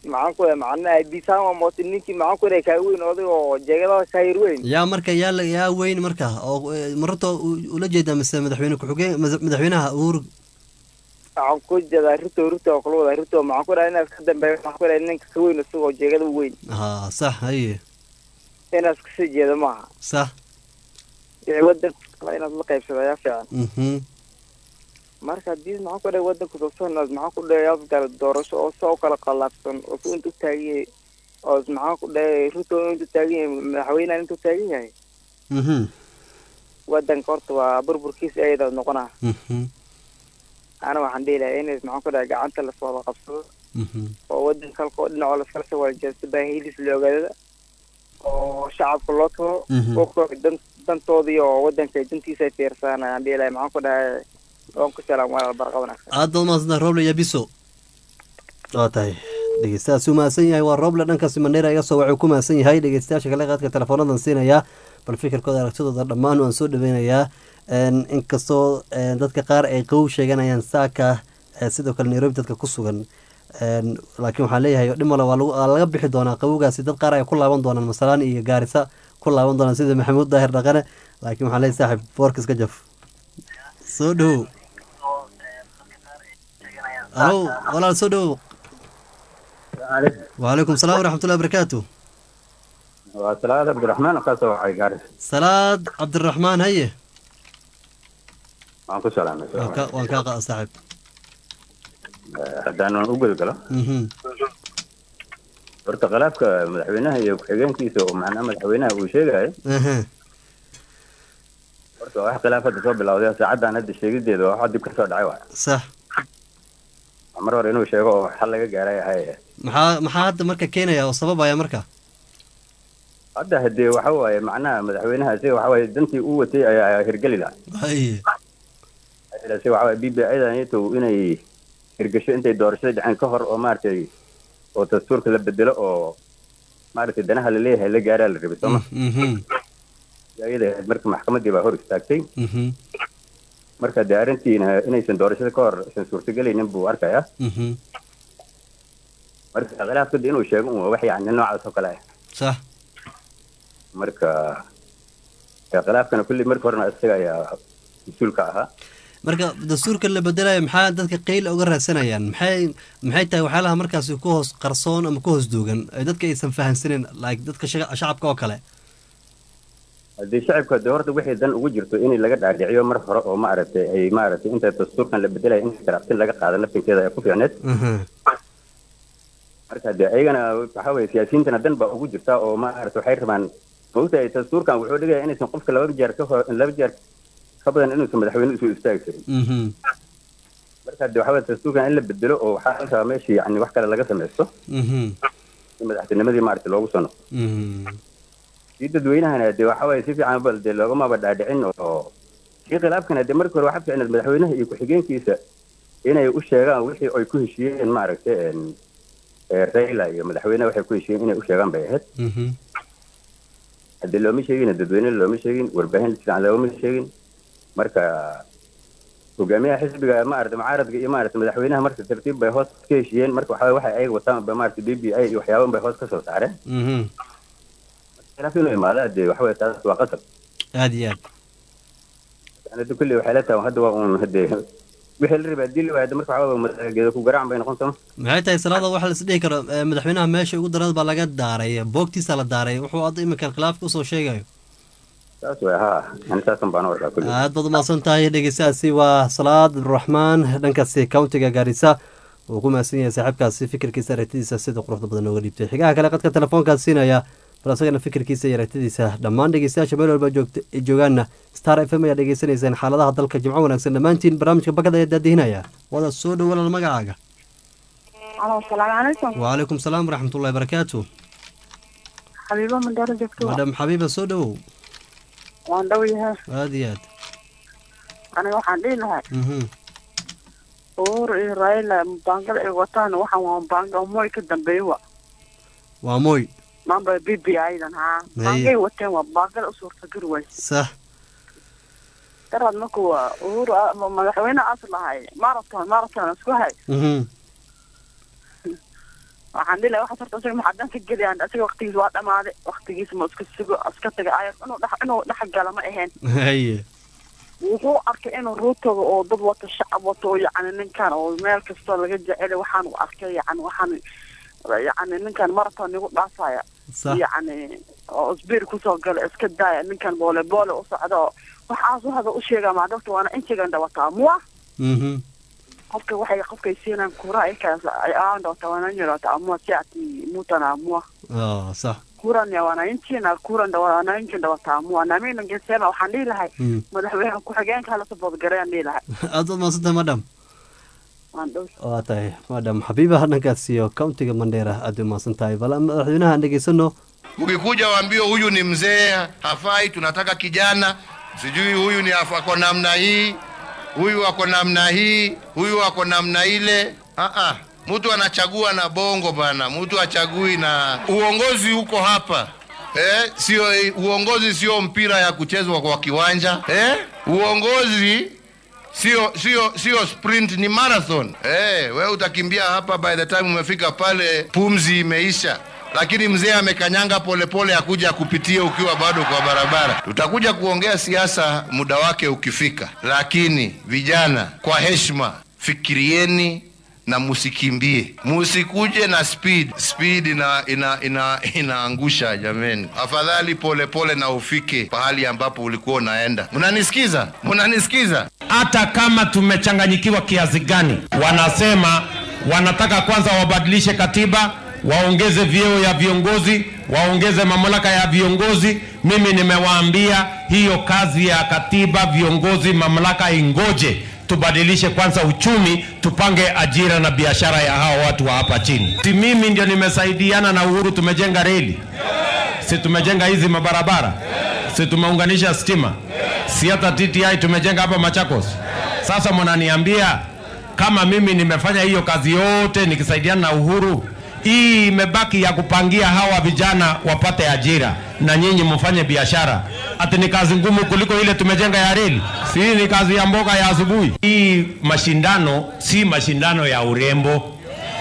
maxaan ku dhahay macnaha bisama moota ninkii maxaan ku dhahay kaa weyn oday oo jeegadaha kaayir weyn yaa marka yaa la- yaa weyn marka oo eh, mararta u- ula jeedaa mise madaxweyne ku-xigeen mada- madaxweynaha uhuru waxaan ku jeedaa rito rito oo kala wadaa rito maxaan ku dhahay inaas ka dambeeya maxaan ku dhahay ninka ka weyn isagoo jeegada weyn ha sax haye inaas kasii jeeda maaha sax wixii wadanka kale inaad la qaybsado ayaa fiican mhm marka haddii maxaan ku dhahay wadanka sosanaad maxaan ku dhahay afgala doorasho oo saa u kala qalaabsan oo su intu taagan yahay oo maxaan ku dhahay ruto intu taagan yahay madaxweynahan intu taagan yahay mhm wadanka horta waa burburkiisa ayada noqonaa mhm ana waxaan dhihi lahaa inays maxaan ku dhahay gacanta lasoo wada qabsado mhm oo wadanka halka oo dhinacoo laskala soo walajeesto baahidiis la ogaadada oo shacabka loo taro Mhm. oo koox dan dantoodii oo wadanka dantiisa ay fiirsadaan ayaan dhihi lahay maxaan ku dhahay waan ku salaam walaal barqa wanaagsan aad baad mahadsantahay roble iyo biso waa tahay dhegeystayaas uu mahadsan yahay waa roble dhankaasi mandheera iga soo waxuu ku mahadsan yahay dhegeystayaasha kale qaadka teleefoonadan siinayaa bal fikirkooda aragtidooda dhammaan waan soo dhaweynayaa Een, inkastoo een, dadka qaar ay qabow sheeganayaan saaka ee, sidoo kale nairobi dadka ku sugan Een, laakiin waxaan leeyahay dhimale waa lagu- waa laga bixi doonaa qabowgaasi dad qaar ay ku laaban doonaan masalaan iyo gaarisa ku laaban doonaan sida maxamuud daahir dhaqane laakiin waxaan leeyahay saaxib boorka iska jaf soo dhowow alo walaal soo dhowow وعليكم السلام ورحمة الله وبركاته waa salaad cabdiraxmaan ka soo wacay gaaris سلاد عبد الرحمن هيا waan ku salaamay وان كاقا صاحب haddaan u gudgalo مهم. horta khilaafka madaxweynaha iyo ku-xigeenkiisa oo macnaha madaxweynaha uu sheegayo اها horta waa wax khilaaf hadda soo bilowday saacaddan hadda sheegideeda waa wax dib ka soo dhacay waay صح mar hore inuu sheego oo xal laga gaaray ahay maxaa maxaa hadda marka keenaya oo sababaya marka hadda hadee waxa waaye macnaha madaxweynaha isaga waxa waaye dantii uu watay ayaa hirgeli lahaa hay si waxa waaye b b idan ito inay hirgasho intay doorashada dhaceen ka hor oo maaragtay oo dastuurka la bedelo oo maaragtay danaha la leeyahay la gaaraa la rabay sooma Mhm. iyada ahayd marka maxkamaddii baa hor istaagtay Mhm. marka dee arrintiina inaysan doorashada ka hor aysan suurtagelaynin buu arkayaa Mhm. marka khilaafka de inuu sheego un waa wax yacni noocaas oo kale ah صح marka dee khilaafkana kulli marka horena isaga ayaa mas-uulka ahaa marka dastuurka la bedelayo maxaa dadka qeyl uga raadsanayaan maxay maxay tahay waxyaalaha markaasi ku hoos qarsoon ama ku hoos duugan ee dadka aysan fahansanin like dadka shaga- shacabka oo kale haddii shacabka dee horta wixii dan ugu jirto in laga dhaadhiciyo mar hore oo maaragtay ay maaragtay inta dastuurkan la bedelaya in karaaqsin laga qaado laftinkeeda ay ku fiicneed Mhm. marka dee ayagana waxa weye siyaasiyiintana dan baa ugu jirta oo maaragtay waxay rabaan maogtahay dastuurkan wuxuu dhigaya inaysan qofka laba jeer ka hor laba jeer ka badan inuusan madaxweyne usoo istaagi karin Mhm. marka dee waxa weye dastuurkan in la bedelo oo waxaa la rabaa meeshii yani wax kale laga samaysto Mhm. in madaxtinimadii maaragtay loogu soo noqdo Mhm. kii dadweynahana dee waxa waaye si fiican bal dee loogamaba dhaadhicin oo kii khilaafkana dee markii hore waxaa fiicneed madaxweynaha iyo ku-xigeenkiisa inay u sheegaan wixii ay ku heshiiyeen maaragtay een, ee raila iyo madaxweynaha waxay ku heshiiyeen inay u sheegaan bay ahayd Mhm. haddii looma sheegin dadweyne looma sheegin warbaahin fiican looma sheegin marka hogaamiyaha xisbiga maaragtay mucaaradka iyo maaragtay madaxweynaha marka tartiib bay hoos ka heshiiyeen marka waxa waxa ayaga wataan ba maaragtay b b i iyo waxyaaban bay hoos ka soo saareen Mhm. khilaaf inuu imaada dee waxa weye taas waa qasab aad iyo aad yani hadda kulli waxay la tahay hadda waa uun hadee wixii la rabaa dili waayada marka waxa weye madaxgeeda ku garaacan bay noqon sama maxay tahay salaada waxa la isdhihi karo eh, madaxweynaha meesha ugu darada baa laga daaray boogtiisa la daaray wuxuu hadda iminkan khilaafka usoo sheegayo saas way haa yani saasan baan u arkaa kulli aad baad umahadsan tahay dhegeystayaasi waa salaad abdiraxmaan dhankaasi countiga gaarisa uu ku mahadsan yahay saaxiibkaasi fikirkiisa aragtidiisa sida quruxda badan nooga dhiibtay xigaha kale qadka telefoonkaas siinaya bal asagana fikirkiisa iyo aragtidiisa dhammaan dhegeystayaasha meel walba joogta ay joogaanna star f m ayaa dhegeysanaysaan xaaladaha dalka jimco wanaagsan dhammaantiin barnaamijka bakada ayaa daadihinaya wada soo dhow walaal magacaaga alo asalaamu calaykum wacalaykum salaam waraxmatullahi barakaatu xabiibo mandheero joogto madam xabiiba soo dhowow waan dhow yahay aad iyo aad aniga waxaan dhihi lahaa Mhm. uhuru iyo raila mubaangada ay wataan waxaan waa mubaanga moy ka dambeeya wa waa mooy maamba b b idan haa mubaangay wateen waa mubaangada u suurtagali way sax daraad markuu uhuru a- ma- madaxweyne as lahay marathon marathon isku hay Mhm. waxaan dhihi lahaa waxaas horta isaga maxaa dan ka geliyaan isaga waqtigiisa waa dhamaaday waqtigiisa ma iska sugo iska taga ay inuu dhex inuu dhex gala ma ahayn haye wuxuu arkay inuu ruutoga oo dad wato shacab wato oo yacni ninkan oo meel kastoo laga jecelay waxaan u arkay yacni waxaan yacni ninkan marathon igu dhaafaya sax yacni oo isbiir kusoo gala iska daaya ninkan boole boole u socda oo waxaasu hada u sheegaa maadabta waana intigan dhawataa muwa mhm qofka waxay qofkay siinaan kura ikaas ay aan dhawata wananyarata amua si ati mutana amua ah sax kuran ya wananchi na kuran da wananchi nda wataamua na mimi ningesema waxaan dhihi lahay Mm. madaxweyne ku-xigeenka hala saboodgareeyaan dhihi lahay aad u maasanta madam waan dhow waa tahay madam xabiiba hadhankaas iyo countiga mandheera aad u maasan tahay bal madaxweynaha aan dhegeysano Ukikuja waambie huyu ni mzee hafai, tunataka kijana, sijui huyu ni afa- ako namna hii, huyu ako namna hii, huyu ako namna ile. Ah ah, mtu anachagua na bongo bana, mtu achagui na uongozi uko hapa. Eh, sio uongozi sio mpira ya kuchezwa kwa kiwanja. Eh, uongozi sio sio sio sprint ni marathon eh wewe utakimbia hapa by the time umefika pale pumzi imeisha lakini mzee amekanyanga polepole akuja kupitia ukiwa bado kwa barabara tutakuja kuongea siasa muda wake ukifika lakini vijana kwa heshima fikirieni na musikimbie musikuje na speed speed ina, ina, ina, inaangusha jameni afadhali polepole pole na ufike pahali ambapo ulikuwa unaenda mnanisikiza mnanisikiza hata kama tumechanganyikiwa kiasi gani, wanasema wanataka kwanza wabadilishe katiba, waongeze vyeo ya viongozi, waongeze mamlaka ya viongozi. Mimi nimewaambia hiyo kazi ya katiba, viongozi, mamlaka ingoje, tubadilishe kwanza uchumi, tupange ajira na biashara ya hawa watu wa hapa chini. Si mimi ndio nimesaidiana na Uhuru, tumejenga reli, si tumejenga hizi mabarabara, si tumeunganisha stima, si hata TTI tumejenga hapa Machakos. Sasa mnaniambia kama mimi nimefanya hiyo kazi yote nikisaidiana na Uhuru, hii imebaki ya kupangia hawa vijana wapate ajira na nyinyi mfanye biashara, ati ni kazi ngumu kuliko ile tumejenga ya reli? Si hii ni kazi ya mboga ya asubuhi? Hii mashindano si mashindano ya urembo,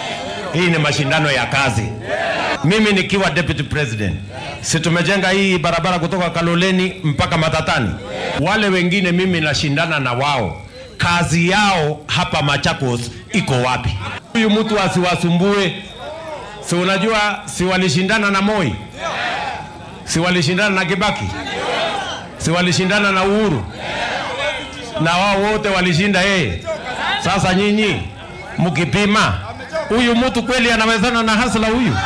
hii ni mashindano ya kazi. Mimi nikiwa deputy president, si tumejenga hii barabara kutoka Kaloleni mpaka Matatani. Wale wengine mimi nashindana na wao, kazi yao hapa Machakos iko wapi? Huyu mtu asiwasumbue. Si unajua, si walishindana na Moi, si walishindana na Kibaki, si walishindana na Uhuru, na wao wote walishinda yeye. Sasa nyinyi mkipima, huyu mtu kweli anawezana na hasla huyu?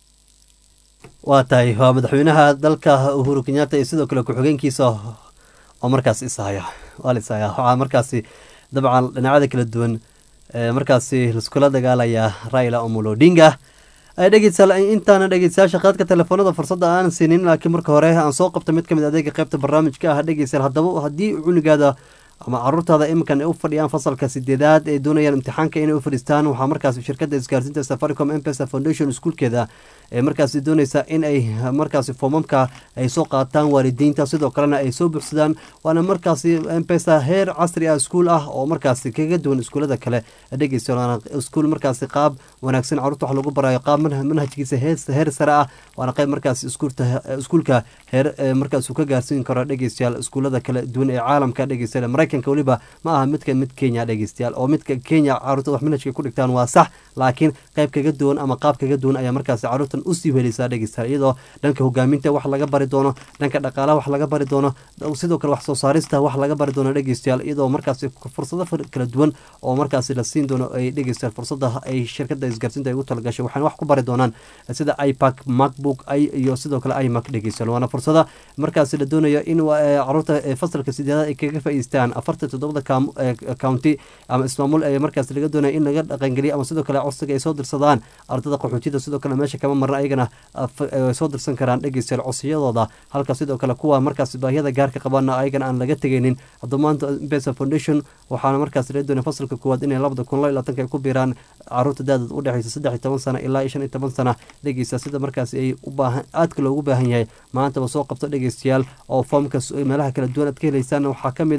waa tahay waa madaxweynaha dalka uhuru kenyatta iyo sidoo kale ku-xigeenkiisa oo markaas ishaya waa la ishaya waxaa markaasi dabcan dhinacyada kala duwan ee markaasi laiskula dagaalaya raila omolo odinga dhegeystayaal intaana dhegeystayaasha qaadka telefoonada fursadda aan siinin laakiin marka hore aan soo qabta mid kamid adeega qeybta barnaamijka ah dhegeystayaal haddaba haddii cunugaada ama caruurtaada iminkan ay u fadhiyaan fasalka sideedaad ee doonayaan imtixaanka inay u fadhiistaan waxaa markaas shirkadda isgaarsiinta safaricom mpesa foundation iskuulkeeda ee markaasi dooneysa in ay markaasi foomamka ay soo qaataan waalidiinta sidoo kalena ay soo buuxsadaan waana markaasi mpesa heer casri ah iskuul ah oo markaasi kaga duwan iskuulada kale dhegeysta waana iskuul markaasi qaab wanaagsan caruurta wax lagu barayo qaab manhajkiisa heer sare ah waana qayb markaasi iskuulka heer markaas uu ka gaarsiin karo dhegeystayaal iskuulada kala duwan ee caalamka dhegeystayaal maraykanka weliba ma aha midka mid kenya dhegeystayaal oo midka kenya caruurta wax manhajka ku dhigtaan waa sax laakiin qayb kaga duwan ama qaab kaga duwan ayaa markaasi caruurtan usii heleysaa dhegeystayaal iyadoo dhanka hogaaminta wax laga bari doono dhanka dhaqaalaha wax laga bari doono sidoo kale wax soo saarista wax laga bari doono dhegeystayaal iyadoo markaasi fursado kala duwan oo markaasi la siin doono ay dhegeystayaal fursada ay shirkada isgaarsiinta ay ugu talagashay waxaana wax ku bari doonaan sida ipac macbook iyo sidoo kale imac dhegeystayaal waana fursada markaasi la doonayo in caruurta fasalka sideedaad ay kaga faa'iideystaan afartan toddobada county ama ismaamul ee markaas laga doonaya in laga dhaqangeliyo ama sidoo kale codsiga ay soo dirsadaan ardada qaxootida sidoo kale meesha kama marna ayagana soo dirsan karaan dhegeystayaal codsiyadooda halka sidoo kale kuwa markaas baahiyada gaarka qabaana ayagana aan laga tegeynin haddaba maanta mpesa foundation waxaana markaas laga doonaya fasalka koowaad inay labada kun laba iyo labaatanka ay ku biiraan caruurta da-dad u dhexeysa saddex iyo toban sana ilaa iyo shan iyo toban sana dhegeysta sida markaas ay u baahan aadka loogu baahan yahay maantaba soo qabto dhegeystayaal oo foomka meelaha kala duwan aad ka heleysaan waxaa ka mid ah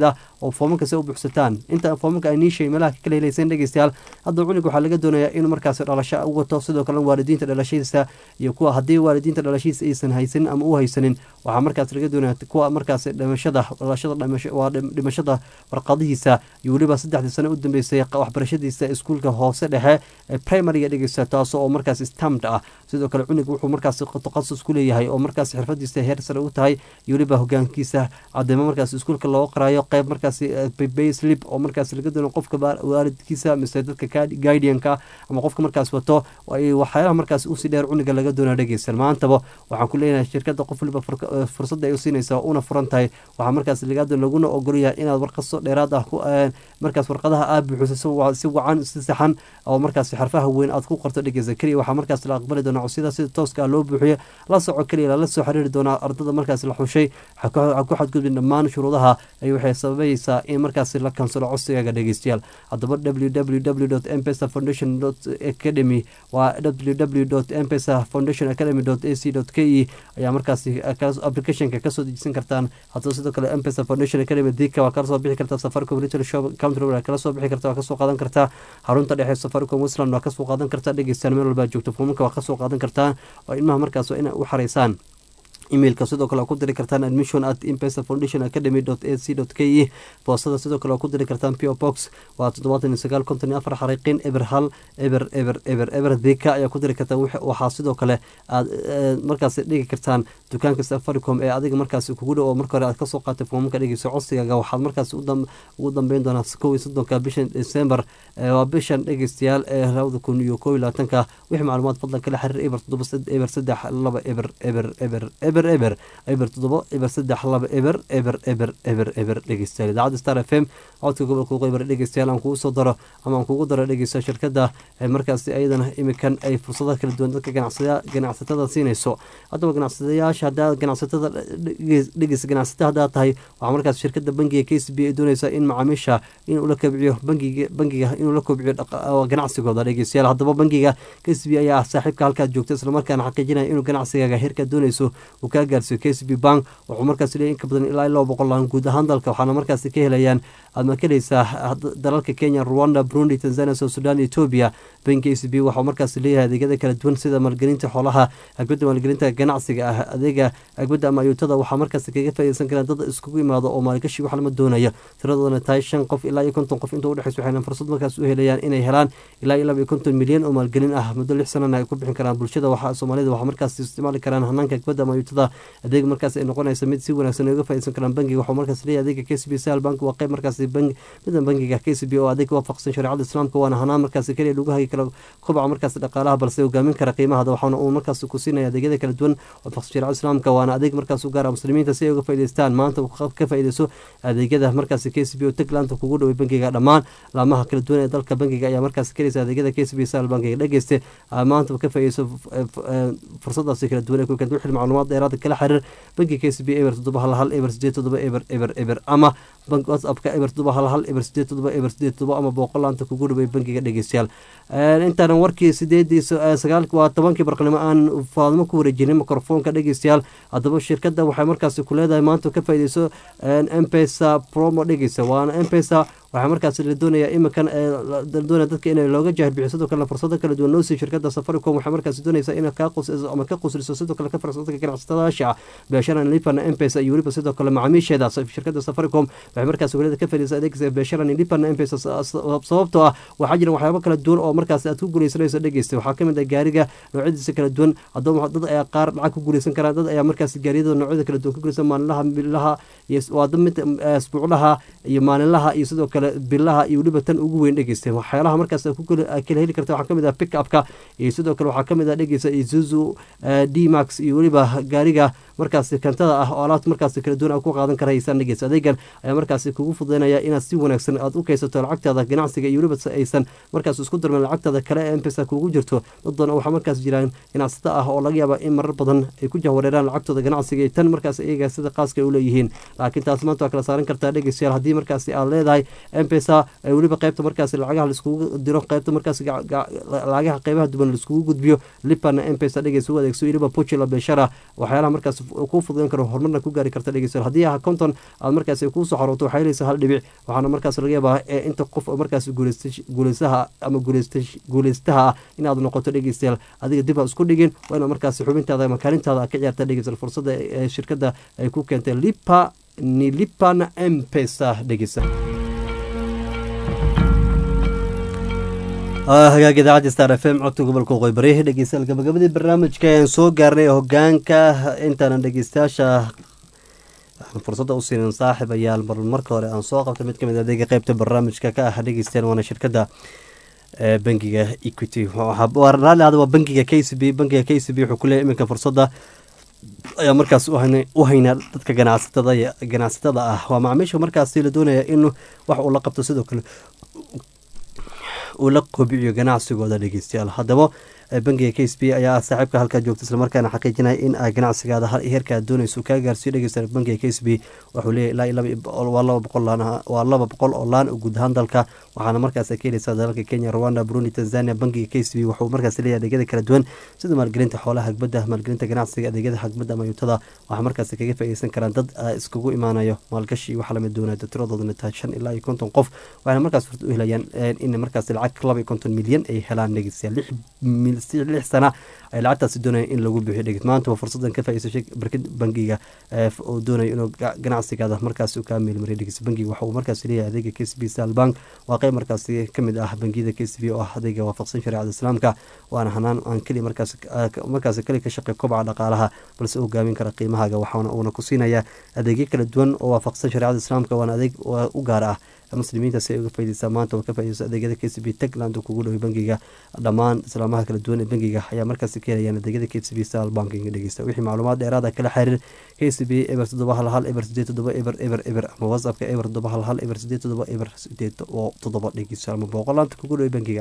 oo foomamka se u buuxsataan inta foomamka ay niishay meelaha ka kala helayseen dhegeystayaal hadda cunug waxaa laga doonayaa inuu markaasi dhalasho u wato sidoo kale waalidiinta dhalashadiisa iyo kuwa haddii waalidiinta dhalashadiisa aysan haysanin ama u haysanin waxaa markaas laga doonaya kuwa markaasi dhimashada dhalashada waa dhimashada warqadihiisa iyo weliba saddexdii sano u dambeysay waxbarashadiisa iskuulka hoose dhexe ee primariga dhegeysta taasoo oo markaas stamd ah sidoo kale cunug wuxuu markaas taqasus ku leeyahay oo markaas xirfadiisa heer sare u tahay iyo weliba hogaankiisa cadeemo markaas iskuulka looga qaraayo qeyb markaas bayslip oo markaas laga doono qofka waalidkiisa mise dadka guidianka ama qofka markaas wato waxyaalaha markaas usii dheer cuniga laga doona dhegeysan maantaba waxaan ku leenahay shirkada qof waliba fursadda ay u siinaysa una furan tahay waxaa markaas lagaado laguna ogolyahay inaad warqaso dheeraad ah markaas warqadaha aad buuxiso si wacan si saxan oo markaas xarfaha weyn aad ku qorto dhegeysa keliya waxaa markaas la aqbali doonaa codsiyada sida tooska ah loo buuxiyo la soco keliya lala soo xiriiri doonaa ardada markaas la xushay ha ku xadgudbin dhammaan shuruudaha ay waxay sababaysaa in markaas la kansalo codsigaaga dhegeystayaal haddaba www mpesa foundation academy waa www mpesa foundation academy ac k e ayaa markaas applicationka kasoo dejisan kartaan haddaba sidoo kale mpesa foundation academy dika waa kala soo bixi kartaa safaricom retail shop county road kala soo bixi kartaa waa kasoo qaadan kartaa xarunta dhexe safaricom westland waa kasoo qaadan kartaa dhegeystaan meel walbaa joogto foomamka waa kasoo qaadan kartaa oo ilmaha markaas waa ina u xareysaan emailka sidoo kale waa ku diri kartaan admission at impesa foundation academy ac k e boostada sidoo kale waa ku diri kartaan po box waa toddobaatan iyo sagaal konton iyo afar xariiqin eber hal eber eber eber eber dika ayaa ku diri kartaan waxaa sidoo kale aad markaas dhigi kartaan dukaanka safaricom ee adiga markaas kugu dhow oo marka hore aad kasoo qaatay foomamka dhegeyso codsigaaga waxaad markaas ugu dambeyn doonaa kow iyo soddonka bishan december waa bishan dhegeystayaal ee labada kun iyo kow iyo labaatanka wixii macluumaad fadlan kala xiriir eber toddoba eber saddex laba eber eber eber eber eber eber toddoba eber saddex laba eber eber eber eber eber dhegeystayaal idaacadda star f m codka gobolka qeybar dhegeystayaal aan kugu soo daro ama aan kugu daro dhegeysta shirkada markaasi ayadana imikan ay fursadaha kala duwan dadka ganacsatada siinayso haddaba ganacsadayaasha hadaa ganacsatada dhegeys ganacsata haddaa tahay waxaa markaas shirkada bangiga k c b ay doonaysaa in macaamiisha inuu la kobciyo bangiga bangiga inuu la kobciyo ganacsigooda dhegeystayaal haddaba bangiga k c b ayaa ah saaxiibka halkaad joogta islamarkaana xaqiijinaya inuu ganacsigaaga heerkaad doonayso uu kaa gaarsiiyo k c b bank wuxuu markaas leeyahy in ka badan ilaa laba boqol laan guud ahaan dalka waxaana markaas ka helayaan aad ma kaheleysaa dalalka kenya rwanda burundi tanzania south sudan ethiopia bank k c b waxau markaas leeyahay adeegyada kala duwan sida maalgelinta xoolaha agbadda maalgelinta ganacsiga ah adeega agbadda ama ayuutada waxaa markaas kaga faaideysan karaan dad iskugu imaado oo maalgashi wax lama doonayo tiradoodana tahay shan qof ilaa iyo konton qof inta udhexeysa waxayna fursad markaas u helayaan inay helaan ilaa iyo laba iyo konton milyan oo maalgelin ah muddo lix sanana ay ku bixin karaan bulshada waxa soomaalida waxaa markaas isticmaali karaan hanaanka agbadda ama ayuutada adeeg markaas ay noqonaysa mid si wanaagsan uga faaideysan karaan bangiga waxuu markaas leeyahay adeega k c b sal bank waa qeyb markaas midan bangiga k c b oo adeeg waafaqsan shareecada islaamka waana hanaan markaas keliya lagu hagi karo kobaca markaas dhaqaalaha balse hogaamin kara qiimahada waxaana uu markaas ku siinaya adeegyada kala duwan waafaqsan shareecada islaamka waana adeeg markaas u gaara muslimiinta si ay uga faa'idaystaan maanta ka faa'iidayso adeegyada markaas k c b oo taglaanta kugu dhoway bangiga dhammaan laamaha kala duwan ee dalka bangiga ayaa markaas kelaysa adeegyada k c b sal bankiga dhegeyste maanta ka faa'iidayso fursadaasi kala duwan ee ku keenta wixii macluumaad dheeraada kala xiriir bankiga k c b eber toddoba hal hal eber sideed toddoba eber eber eber ama bank whatsappka eber toddoba hal hal eber sideed toddoba eber sideed toddoba ama boqolaanta kugu dhaway bankiga dhegeystayaal intaanan warkii sideedii sagaal waa tobankii barqnimo aan faadmo ku wareejinin mikrofoonka dhegeystayaal haddaba shirkadda waxay markaasi ku leedahay maanta ka faa'iideyso mpesa promo dhegeysa waana mpesa waxaa markaas la doonayaa iminkan doonaya dadka in looga jahar bixiyo sidoo kalena fursado kala duwan noosii shirkadda safaricom waxay markaas doonaysaa inay kaa qusliso ama ka qusliso sidoo kale ka farsa dadka ganacsatadaasha ah beesharan lipana mpesa iyo weliba sidoo kale macaamiisheeda shirkadda safaricom waxay markaas welida ka fadhiisa adeegsa beesharan lipana mpesa sababtoo ah waxaa jira waxyaabo kala duwan oo markaas aad ku guuleysanayso dhegeysta waxaa kamid ah gaariga noocyadiisa kala duwan haddaba dad ayaa qaar lacag ku guuleysan karaan dad ayaa markaas gaariyada noocyada kala duwan ku guuleysan maalinlaha bilaha iyo waa mid asbuuclaha iyo maalinlaha iyo sidoo kale bilaha iyo weliba tan ugu weyn dhegeysta waxyaalaha markaas kala heli karta waxaa kamid ah pick upka iyo sidoo kale waxaa kamid ah dhegeysa isuzu d max iyo weliba gaariga markaas kantada ah oo alaabta markaas kala duwan ku qaadan karaysaan dhegeysa adeegan ayaa markaas kugu fududeynaya inaad si wanaagsan aad u kaysato lacagtaada ganacsiga iyo weliba aysan markaas isku darmin lacagtaada kale ee mpesa kugu jirto dad badan waxaa markaas jiraan ganacsato ah oo laga yaaba in marar badan ay ku jahwareeraan lacagtooda ganacsiga iyo tan markaas iyaga sida qaaska ay u leeyihiin laakiin taas maanta waa kala saaran kartaa dhegeystayaal haddii markaasi aad leedahay mpesa weliba qaybta markaas lacagaha laiskugu diro qaybta markaas lacagaha qeybaha duban laiskugu gudbiyo lipana mpesa dhegeysa u adeegso weliba puchila beshara waxyaalaha markaas kuu fududan karo horumarna ku gaari karta dhegeysa haddii ah konton aad markaas kuusoo xarooto waxay helaysaa hal dhibic waxaana markaas laga yaabaa inta qof oo markaas guuleystaha ama guuleystaha ah inaad noqoto dhegeystayaal adiga dib ha isku dhigin waa ina markaas xubintaada ama kaalintaada ka ciyaarta dhegeystayaal fursada ee shirkadda ay ku keentay lipa ni lipana mpesa dhegeysa hagaag idaacadda star f m codka gobolka waqooyi bari dhegeystayaal gabagabadii barnaamijka ayaan soo gaarnay hogaanka intaanan dhegeystayaasha fursadda u siinin saaxib ayaal mar marka hore aan soo qabtay mid ka mid adeega qeybta barnaamijka ka ah dhegeystayaal waana shirkadda bangiga equity raalli ahda waa bangiga k c b bangiga k c b wuxuu ku leeyahy iminka fursadda ayaa markaas u haynaa dadka ganacsatada ganacsatada ah waa macaamiisha markaasi la doonaya in wax uu la qabto sidoo kale uu la kobiciyo ganacsigooda dhegeystayaal haddaba bangiga k s b ayaa ah saaxiibka halkaa joogta islamarkaana xaqiijinaya in ganacsigaada heerka aad doonayso kaa gaarsiiyo dhegeysta bangiga k s b wuxuu leeyahy ilaa waa laba boqol waa laba boqol oo laan guud ahaan dalka waxaana markaas ka heleysaa dalalka kenya rwanda burundi tanzania bangiga k s b wuxuu markaas leeyahy adeegyada kala duwan sida maalgelinta xoolaha hagbadda maalgelinta ganacsiga adeegyada hagbadda ama yuutada waxaa markaas kaga faaideysan karaan dad iskugu imaanayo maalgashi iyo waxaa lamid doonaya tiradoodana tahay shan ilaa iyo konton qof waxayna markaas furta u helayaan in markaas lacag laba iyo konton milyan ay helaan dhegeystayaal lix sana ay lacagtaasi doonaya in lagu bixiyo dheged maanta waa fursadan ka faa'iidaysay barkad bangiga oo doonayo inuu ganacsigaada markaasi kaa meelmariyo dhegeysta bangiga waxa uu markaasi leeyahay adeega k c b sal bank waa qeyb markaasi kamid ah bangiyada k c b oo ah adeega waafaqsan shareecada islaamka waana hanaan aan keli markaas markaasi keli ka shaqey kobaca dhaqaalaha balse u hogaamin kara qiimahaaga waxaana uuna ku siinayaa adeegyo kala duwan oo waafaqsan shareecada islaamka waana adeeg u gaar ah muslimiinta si ay uga faideysaa maanta oo ka faideyso adeegyada k c b tagland oo kugu dhoway bangiga dhammaan islaamaha kala duwan ee bangiga ayaa markaasi ka helayaan adeegyada k c b sal banking dhegeysta wixii macluumaad dheeraada kala xiriir k c b eber toddoba hal hal eber sideed toddoba eber eber eber ama whatsappka eber toddoba hal hal eber sideed toddoba eber sideed oo toddoba dhegeysta ama boqolaanta kugu dhoway bangiga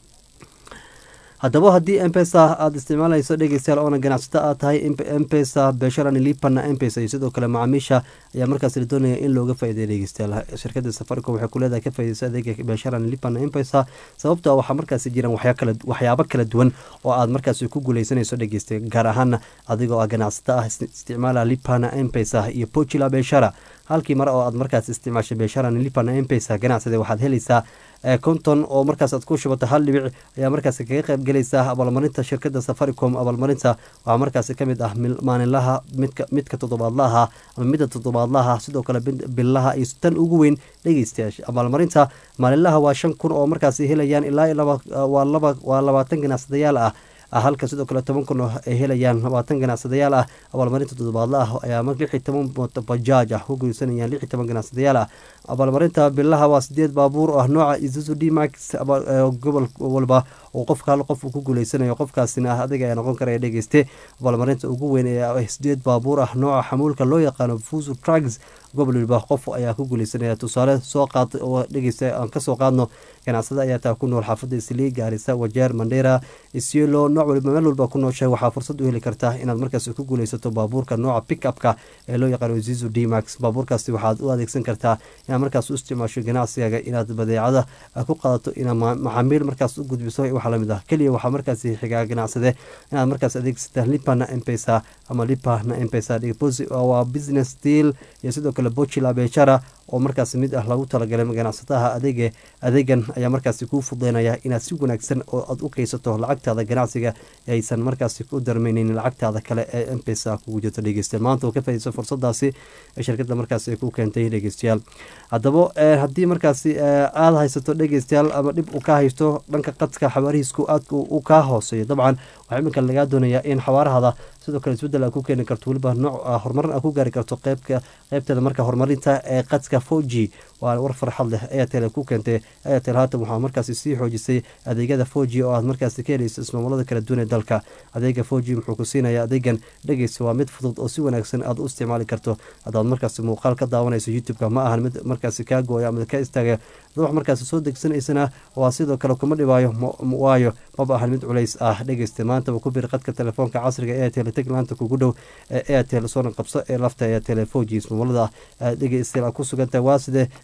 haddaba haddii mpesa aada isticmaalayso dhegeystayaal oona ganacsato aad tahay mpesa besharani lipana mpesa iyo sidoo kale macaamiisha ayaa markaas la doonaya in looga faa'iideeya dhegeystayaal shirkadda safaricom waxay ku leedahay ka faa'iideyso adeega besharani lipana mpesa sababtoo waxaa markaasi jiraan waxyaabo kala duwan oo aad markaasi ku guuleysanayso dhegeysta gaar ahaana adigoo ah ganacsato ah isticmaala lipana mpesa iyo pochila beshara halkii mar oo aad markaas isticmaashay besharani lipana mpesa ganacsade waxaad helaysaa konton oo markaas aad ku shubata hal dhibic ayaa markaas kaga qayb gelaysaa abaalmarinta shirkadda safaricom abaalmarinta waxaa markaasi kamid ah maalinlaha midka toddobaadlaha ama midda toddobaadlaha sidoo kale billaha iyo tan ugu weyn dhegeystayaasha abaalmarinta maalinlaha waa shan kun oo markaasi helayaan ilaa waa labaatan ganacsadayaal ah halka sidoo kale toban kun ay helayaan labaatan ganacsadayaal ah abaalmarinta toddobaadla ah ayaa lix iyo toban bajaaj ah ku geysanayaan lix iyo toban ganacsadayaal ah abaalmarinta bilaha waa sideed baabuur oo ah nooca isuzu d max gobol walba oo qofka hal qof uu ku guuleysanayo qofkaasina ah adiga ayaa noqon karaya dhegeyste abaalmarinta ugu weyn ee sideed baabuur ah nooca xamuulka loo yaqaano fusu trugs gobol waliba qof ayaa ku guuleysanaya tusaale soo qaad oo dhegeysta aan kasoo qaadno ganacsada ayaa taa ku nool xaafadda islii gaarisa wajeer mandheera isyelo nooc waliba meel walba ku nooshahay waxaa fursad u heli kartaa inaad markaas ku guuleysato baabuurka nooca pickupka ee loo yaqaano zizu d max baabuurkaasi waxaad u adeegsan kartaa inaad markaas u isticmaasho ganacsigaaga inaad badeecada ku qaadato inaad maxaamiil markaas u gudbiso waxa lamid ah keliya waxaa markaasi xigaa ganacsade inaad markaas adeegsata lipana mpesa ama lipana mpesa waa business deal iyo sidoo kale bochila bechara oo markaas mid ah lagu talagalay ganacsataha adeege adeegan ayaa markaasi kuu fudeynaya inaad si wanaagsan oo aad u keysato lacagtaada ganacsiga aysan markaasi ku darmaynin lacagtaada kale ee mpesa kugu jirto dhegeystayaal maanta oo ka faaideyso fursadaasi shirkadda markaasi ay ku keentay dhegeystayaal haddaba haddii markaasi aada haysato dhegeystayaal ama dhib uu ka haysto dhanka qadka xawaarihiisku aadka u kaa hooseeyo dabcan waxaa iminka lagaa doonayaa in xawaarahada sidoo kale isbeddel a ku keeni karto weliba nooc horumarin a ku gaari karto qeybka qeybteeda marka horumarinta ee qadka four g waa war farxad leh airtel ku keentay airtel haatan waxaa markaasi sii xoojisay adeegyada four g oo aad markaasi ka helayso ismaamulada kala duwan ee dalka adeega four g muxuu ku siinayaa adeegan dhegeysa waa mid fudud oo si wanaagsan aad u isticmaali karto haddaad markaasi muuqaal ka daawanayso youtube-ka ma ahan mid markaasi kaa gooya ama ka istaagaya dad wax markaasi soo degsanaysana waa sidoo kale kuma dhibaayo waayo maba ahan mid culays ah dhegeysta maantaba ku bir qadka telefoonka casriga airtel taglaanta kugu dhow ee airtel soona qabso ee lafta airtel four g ismaamulada dhegeystayaal ku sugantahay waa sidee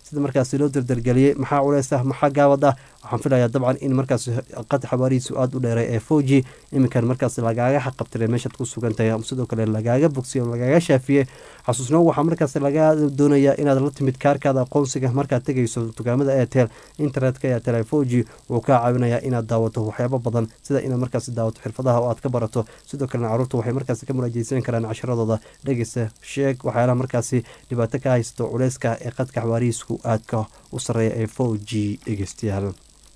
sida markaasi loo dardargeliyey maxaa culeys ah maxaa gaabad ah waxaan filayaa dabcan in markaas qad xabaarihiisu aada u dheeray ee foji iminkan markaas lagaaga xaqabtiray meeshaad ku sugan tahay sidoo kale lagaaga bogsiye lagaaga shaafiyey xasuusnoo waxaa markaas laga doonayaa inaad la timid kaarkaada aqoonsiga markaad tegayso dukaamada airtel internetka airtel foji wuu kaa caawinayaa inaad daawato waxyaabo badan sida inaad markaas daawato xirfadaha oo aad ka barato sidoo kalena caruurta waxay markaas ka muraajeysan karaan casharadooda dhegeysta sheeg waxyaalaha markaasi dhibaato ka haysto culeyska ee qadka xawaarihiisku aadka u sareeya ee foji dhegeystayaal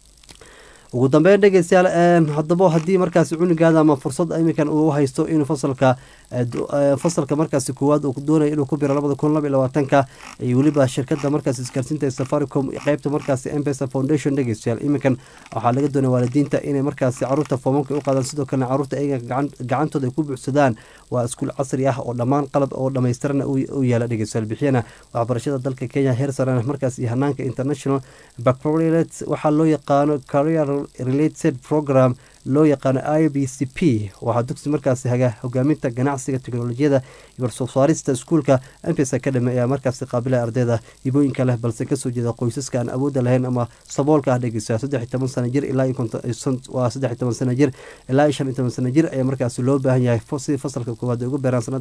ugu dambeyn dhegeystayaal haddaba haddii markaasi cunugaada ama fursad iminkan uu haysto inuu fasalka fasalka markaasi koowaad uu doonaya inuu ku biro labada kun laba iyo labaatanka iyo weliba shirkada markaasi isgaarsiinta ee safaricom qeybta markaasi mpesa foundation dhegeystayaal iminkan waxaa laga doonaya waalidiinta inay markaasi caruurta foomamka u qaadaan sidoo kalena caruurta ayaga gacantooda ay ku buuxsadaan waa iskuul casri ah oo dhammaan qalab oo dhammaystirana u yaala dhegeystayaal bixiyana waxbarashada dalka kenya heer sarena markaas iyo hanaanka international baccalaureate waxaa loo yaqaano career related program loo yaqaano i b c p waxaa dugsi markaasi haga hogaaminta ganacsiga teknolojiyada iyo warsoo saarista iskuulka mpes academy ayaa markaasi qaabilaya ardayda hibooyinka leh balse kasoo jeeda qoysaska aan awoodda lahayn ama saboolka ah dhegeysa saddex iyo toban sana jir ilaa waa saddex iyo toban sana jir ilaa iyo shan iyo toban sana jir ayaa markaasi loo baahan yahay si fasalka koowaad ugu beeraan sanad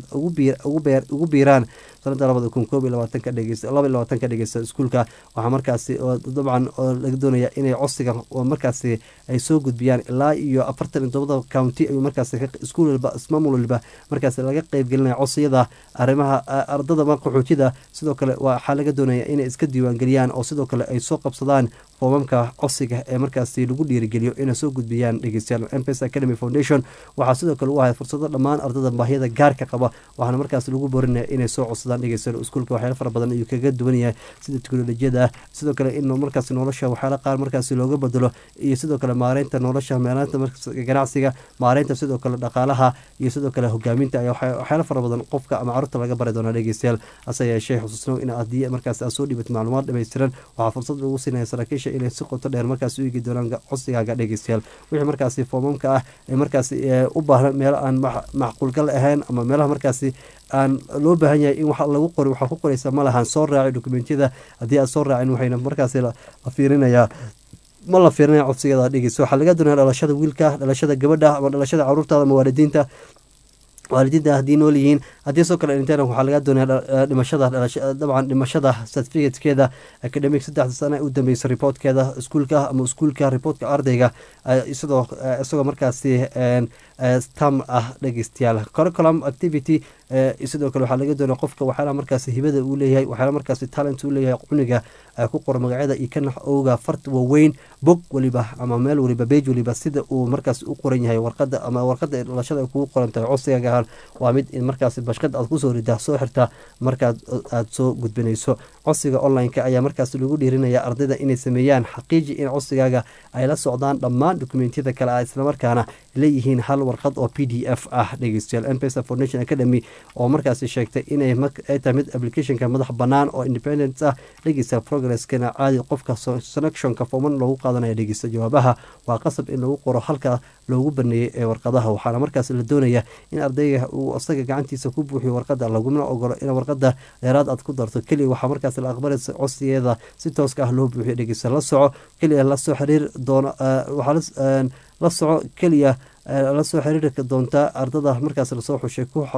ugu biiraan sanada labada kun koob iyo labaatanka dhegeysa laba iyo labaatanka dhegeysa iskuulka waxaa markaasi dabcan oo laga doonaya inay codsiga markaasi ay soo gudbiyaan ilaa iyo afartan iyo tobada county ayuu markaas iskuul walba ismaamul waliba markaas laga qeybgelinaya codsiyada arrimaha ardada qaxootida sidoo kale waxaa laga doonaya inay iska diiwaangeliyaan oo sidoo kale ay soo qabsadaan foomamka codsiga ee markaasi lagu dhiirigeliyo inay soo gudbiyaan dhegeystayaal mpes academy foundation waxaa sidoo kale u ahay fursado dhammaan ardada baahiyada gaarka qaba waxaana markaas lagu boorinaya inay soo codsadaan dhegeystayaal iskuulka waxyaala fara badan ayuu kaga duwan yahay sida teknolojiyada sidoo kale in markaas nolosha waxyaala qaar markaasi looga bedelo iyo sidoo kale maareynta nolosha meelaanta ganacsiga maareynta sidoo kale dhaqaalaha iyo sidoo kale hogaaminta ayaa waxyaala fara badan qofka ama carruurta laga bari doonaa dhegeystayaal hase yeeshee xusuusnow in haddii markaas aad soo dhibat macluumaad dhammaystiran waxaa fursad lagu siinaya saraakiisha inay si qoto dheer markaas u eegi doonaan codsigaaga dhegeystayaal wixii markaasi foomamka ah ee markaasi u baahna meelo aan macquulgal ahayn ama meelaha markaasi aan loo baahan yahay in wax lagu qori waxaa ku qoraysa ma lahan soo raaci dokumentiyada haddii aad soo raacin waxayna markaasi la fiirinayaa ma la fiirinaya codsigada dhegeysa waxaa laga doonaya dhalashada wiilka dhalashada gabadha ama dhalashada caruurtaada ama waalidiinta waalidiinta haddii nool yihiin haddii soo kale dhinteen waxaa laga doonaya dhimashada dabcan dhimashada certificatekeeda academic saddexda sana u dambeysa reportkeeda iskuulka ama iskuulka reportka ardayga isagoo isagoo markaasi stam ah dhegeystayaal curriculum activity sidoo kale waxaa laga doonaya qofka waxyaalaha markaasi hibada uu leeyahay waxyaala markaasi talent uu leeyahay cuniga ku qora magacyada iyo kana owga fart waaweyn bog waliba ama meel waliba beej waliba sida uu markaas u qoran yahay warqada ama warqada dhalashada ay kugu qoran tahay codsigaga waa mid in markaasi bashqad aad kusoo ridaa soo xirtaa markaad aada soo gudbinayso codsiga online-ka ayaa markaas lagu dhiirinaya ardayda inay sameeyaan xaqiiji in codsigaaga ay la socdaan dhammaan dokumentiyada kale ah islamarkaana leeyihiin hal warqad oo p d f ah dhegeystayaal mpesa foundation academy oo markaasi sheegtay inay tahay mid applicationka madax bannaan oo independent ah dhegeysta progresskana caadi qofka selectionka fooman loogu qaadanaya dhegeysta jawaabaha waa qasab in lagu qoro halka loogu baneeyey ee warqadaha waxaana markaas la doonaya in ardayga uu isaga gacantiisa ku buuxiyo warqada laguna ogolo in warqada dheeraad aad ku darto keliya waxaa markaas la aqbalaysa codsigeeda si tooska ah loo buuxiyo dhegeysta la soco keliya lasoo xiriir doona waxaa la soco keliya la soo xiriiri doontaa ardada markaas lasoo xushay ku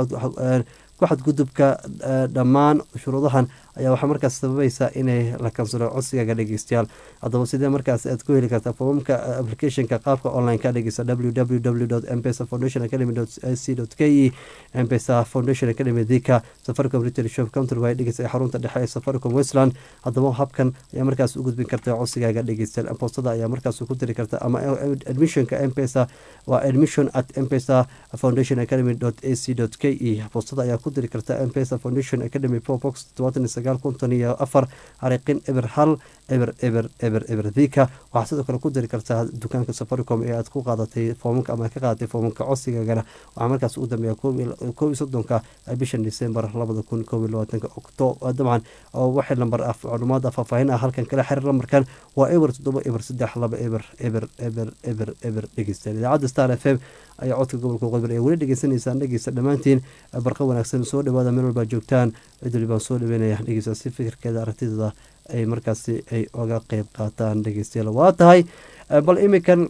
xadgudubka dhammaan shuruudahan ayaa waxaa markaas sababaysa inay la kansalo codsigaaga dhegeystayaal haddaba sidee markaas aad ku heli kartaa foomamka applicationka qaabka online ka dhegeysta www mpesa foundation academy c k e mpesa foundation academy dika safaricom retail shop counter way dhegeysta xarunta dhexe ee safaricom westland haddaba habkan ayaa markaas u gudbin kartaa codsigaaga dhegeystayaal postada ayaa markaas ku diri karta ama admissionka mpesa waa admission at mpesa foundation academy ac k e postada ayaa ku diri karta mpesa foundation academy pobox konton iyo afar xariiqin eber hal eber eber eber eber dika waxaa sidoo kale ku diri kartaa dukaanka safaricom ee aad ku qaadatay foomamka ama ka qaadatay foomamka codsigagana waxaa markaas ugu dambeeya koob iyo soddonka bishan december labada kun koob iyo labaatanka octo dabcan waxay lambar ah macluumaad faahfaahin ah halkan kala xiriir lambarkan waa eber toddoba eber saddex laba eber eber eber eber eber dhegeystayaal idaacadda star f m ayaa codka gobolka waqooyi ee weli dhegeysanaysaan dhegeysta dhammaantiin barqa wanaagsan soo dhawaada meel walbaa joogtaan cid walibaan soo dhaweynaya dhegeysta si fikirkeeda aragtidooda ay markaasi ay oga qeyb qaataan dhegeystayaal waa tahay bal iminkan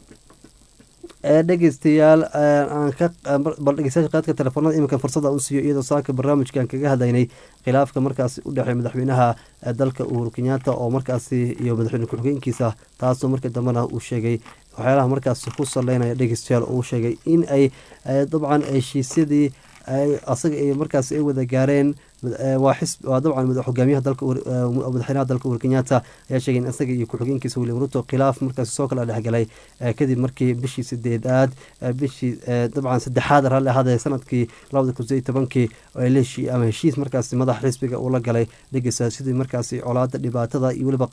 dhegeystayaal aan ka bal dhegeystayaasha qaadka telefoonada iminkan fursada u siiyo iyadoo saaka barnaamijkan kaga hadlaynay khilaafka markaasi u dhexeey madaxweynaha dalka uhuru kenyaata oo markaasi iyo madaxweyne ku-xigeenkiisa taasoo markii dambena uu sheegay waxyaalaha markaasi ku saleynaya dhegeystayaal uu sheegay in ay dabcan heshiisyadii asaga ay markaasi ay wada gaareen waa xisb waa dabcan hogaamiyaha dalka madaxweynaha dalka uhuru kenyaata ayaa sheegay in isaga iyo ku-xigeenkiisa william ruto khilaaf markaasi soo kala dhexgalay kadib markii bishii sideedaad bishii dabcan saddexaad raalli ahaadee sanadkii labada kun sideed tobankii ama heshiis markaasi madaxa xisbiga uu la galay dhegeysa sidii markaasi colaada dhibaatada iyo weliba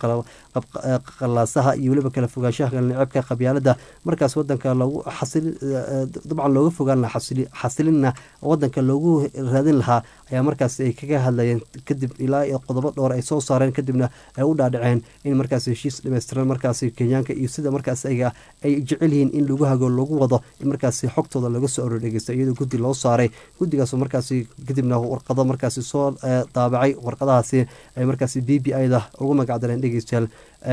qalaasaha iyo weliba kala fogaanshaha kalnecebka qabyaalada markaas wadanka loogu xasil dabcan looga fogaan lahaa xasilinna wadanka loogu raadin lahaa ayaa markaas ay kaga hadlayeen kadib ilaa iyo qodobo dhowr ay soo saareen kadibna ay u dhaadhaceen in markaas heshiis dhameystiran markaasi kenyaanka iyo sida markaas ayaga ay jecel yihiin in lagu hago lagu wado in markaasi xogtooda laga soo aroor dhegeysta iyadoo guddi loo saaray guddigaasoo markaasi kadibna warqado markaasi soo daabacay warqadahaasi ay markaasi b b i da ugu magacdareen dhegeystayaal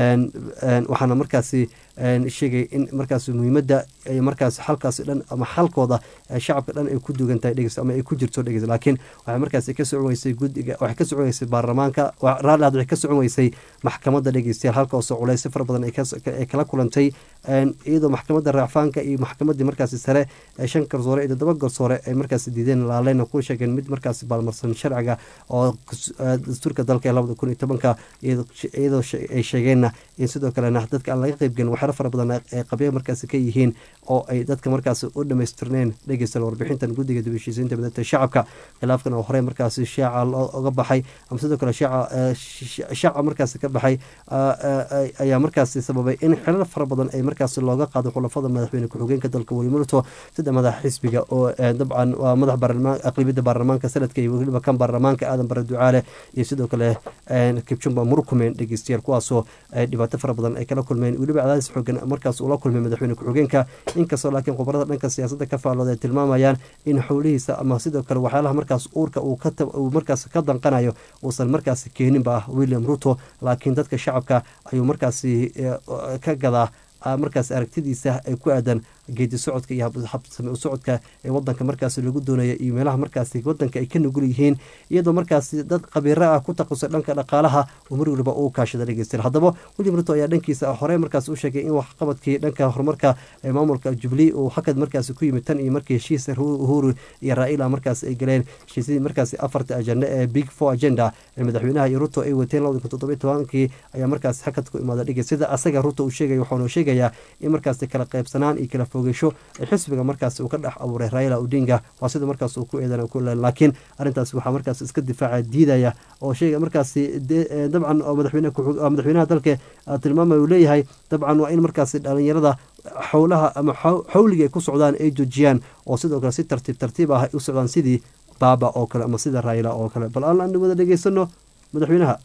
waxaana markaasi sheegay in markaas muhiimadda markaas xalkaasi dhan ama xalkooda shacabka dhan ay ku dugan tahay dhegeysta ama ay ku jirto dhegeysta laakiin waxay markaasi ka socon weysay guddiga waxay ka socon weysay baarlamaanka raalli had waxay ka socon weysay maxkamadda dhegeystayaal halkaasoo culays fara badan ay kala kulantay iyadoo maxkamadda raacfaanka iyo maxkamaddii markaasi sare shan garsoore iyo toddoba garsoore ay markaasi diideen laaleyna ku sheegeen mid markaasi baalmarsan sharciga oo dastuurka dalka ee labada kun iyo tobanka iyadoo ay sheegeenna in sidoo kalena dadka aan laga qeybgelin waxyaalo fara badan ay qabya markaasi ka yihiin oo ay dadka markaasi u dhamaystirneen dhegeystayaal warbixintan guddiga dib heshiisiinta midata shacabka khilaafkan oo horey markaasi shaaca oga baxay ama sidoo kale shaaca shaaca markaasi ka baxay ayaa markaasi sababay in xilal fara badan ay markaasi looga qaado xulafada madaxweyne ku-xigeenka dalka weli murto sida madaxa xisbiga oo dabcan waa madax baarlamaan aqlibiyadda baarlamaanka sanadka iyo weliba kan baarlamaanka aadan bare ducaale iyo sidoo kale kibjumba murkumen dhegeystayaal kuwaasoo dhibaato fara badan ay kala kulmeen weliba cadaadis xoogan markaas ula kulmay madaxweyne ku-xigeenka inkastoo laakiin khubarada dhanka siyaasadda ka faallooda ay tilmaamayaan in xowlihiisa ama sidoo kale waxyaalaha markaas uurka uu markaas ka danqanayo uusan markaasi keeninba ah william ruto laakiin dadka shacabka ayuu markaasi ka gadaa markaas aragtidiisa ay ku aadan geedi socodka iyo habsame u socodka ee wadanka markaasi lagu doonaya iyo meelaha markaasi wadanka ay ka nugul yihiin iyadoo markaasi dad khabiiro ah ku taqusay dhanka dhaqaalaha uu mar waliba uu kaashada dhegeystayaal haddaba william ruto ayaa dhankiisa horey markaasi u sheegay in waxqabadkii dhanka horumarka ee maamulka jubilee uu hakad markaasi ku yimid tan iyo markii heshiis uhuru iyo raa'ila markaasi ay galeen heshiisyadii markaasi afarta ajenda ee big four agenda ee madaxweynaha iyo ruto ay wateen labada kun toddobiyo tobankii ayaa markaasi hakad ku imaada dhegey sida asaga ruto uu sheegaya waxaanu sheegayaa in markaasi kala qaybsanaan iyo kala fogeysho ee xisbiga markaas uu ka dhex abuuray raila odinga waa sida markaas uu ku eedan ku laakiin arrintaas waxaa markaas iska difaaca diidaya oo sheega markaasi dabcan oo madaxweyne madaxweynaha dalka tilmaamaya uu leeyahay dabcan waa in markaasi dhalinyarada xowlaha ama xawliga ay ku socdaan ay joojiyaan oo sidoo kale si tartiib tartiib ah ay u socdaan sidii baaba oo kale ama sida raila oo kale bal aan wada dhegeysano madaxweynaha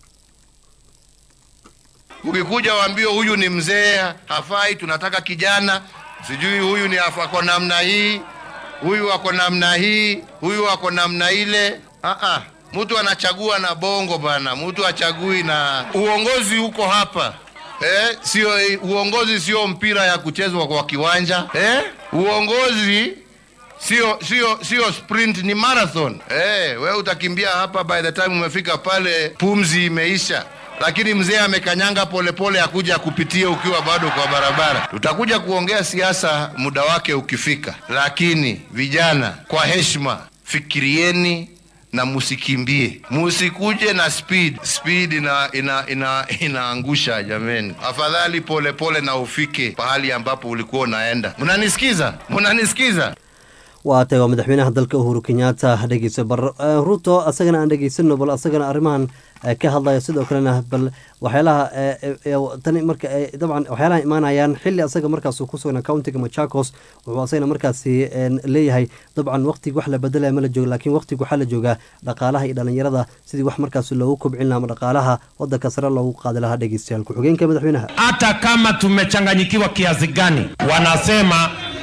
ukikuja waambie huyu ni mzee hafai tunataka kijana sijui huyu ni ako namna hii huyu ako namna hii huyu ako namna ile Aa, mtu anachagua na bongo bana mtu achagui na uongozi huko hapa eh, sio uongozi sio mpira ya kuchezwa kwa kiwanja eh? uongozi sio sio sio sprint ni marathon eh, we utakimbia hapa by the time umefika pale pumzi imeisha lakini mzee amekanyanga polepole akuja kupitia ukiwa bado kwa barabara. Tutakuja kuongea siasa muda wake ukifika, lakini vijana, kwa heshima, fikirieni na musikimbie, musikuje na speed. Speed ina, ina, ina, inaangusha jameni. Afadhali polepole pole na ufike pahali ambapo ulikuwa unaenda. Mnanisikiza? Mnanisikiza? waa tay waa madaxweynaha dalka uhuru kenyaata dhegeysa bar ruto asagana aan dhegeysano bal asagana arrimahan ka hadlaya sidoo kalena bal waxyaalaha tani marka dabcan waxyaalaha imaanayaan xili asaga markaas ku sugnaa countiga machakos wuxuu asagana markaasi leeyahay dabcan waqtiga wax la bedelaya ma la jooga laakiin waqtiga waxaa la joogaa dhaqaalaha iyo dhalinyarada sidii wax markaas loogu kobcin laha ama dhaqaalaha wadanka sare loogu qaadi lahaa dhegeystayaal ku-xigeenka madaxweynaha hata kama tumechanganyikiwa kiasi gani wanasema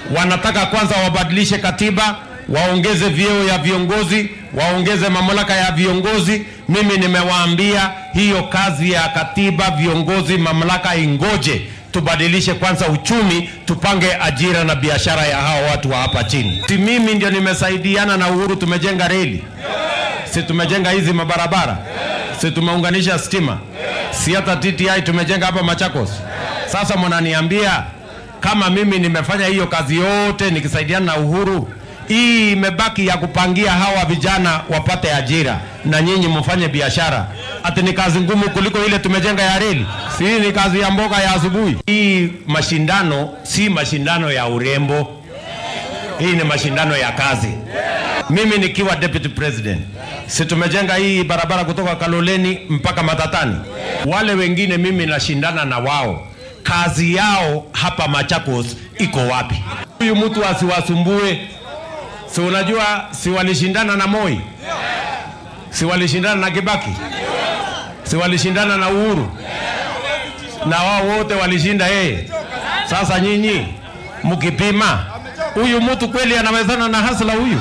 wanataka kwanza wabadilishe katiba, waongeze vyeo ya viongozi, waongeze mamlaka ya viongozi. Mimi nimewaambia hiyo kazi ya katiba, viongozi, mamlaka ingoje tubadilishe kwanza uchumi, tupange ajira na biashara ya hao watu wa hapa chini. Si mimi ndio nimesaidiana na Uhuru, tumejenga reli, si tumejenga hizi mabarabara, si tumeunganisha stima, si hata TTI tumejenga hapa Machakos. Sasa mnaniambia kama mimi nimefanya hiyo kazi yote nikisaidiana na Uhuru, hii imebaki ya kupangia hawa vijana wapate ajira na nyinyi mfanye biashara, ati ni kazi ngumu kuliko ile tumejenga ya reli? Si hii ni kazi ya mboga ya asubuhi? Hii mashindano si mashindano ya urembo, hii ni mashindano ya kazi. Mimi nikiwa deputy president, si tumejenga hii barabara kutoka Kaloleni mpaka Matatani. Wale wengine mimi nashindana na wao, kazi yao hapa Machakos iko wapi? Huyu mtu asiwasumbue. Si unajua, si walishindana na Moi, si walishindana na Kibaki, si walishindana na Uhuru, na wao wote walishinda yeye. Sasa nyinyi mkipima, huyu mtu kweli anawezana na hasla huyu?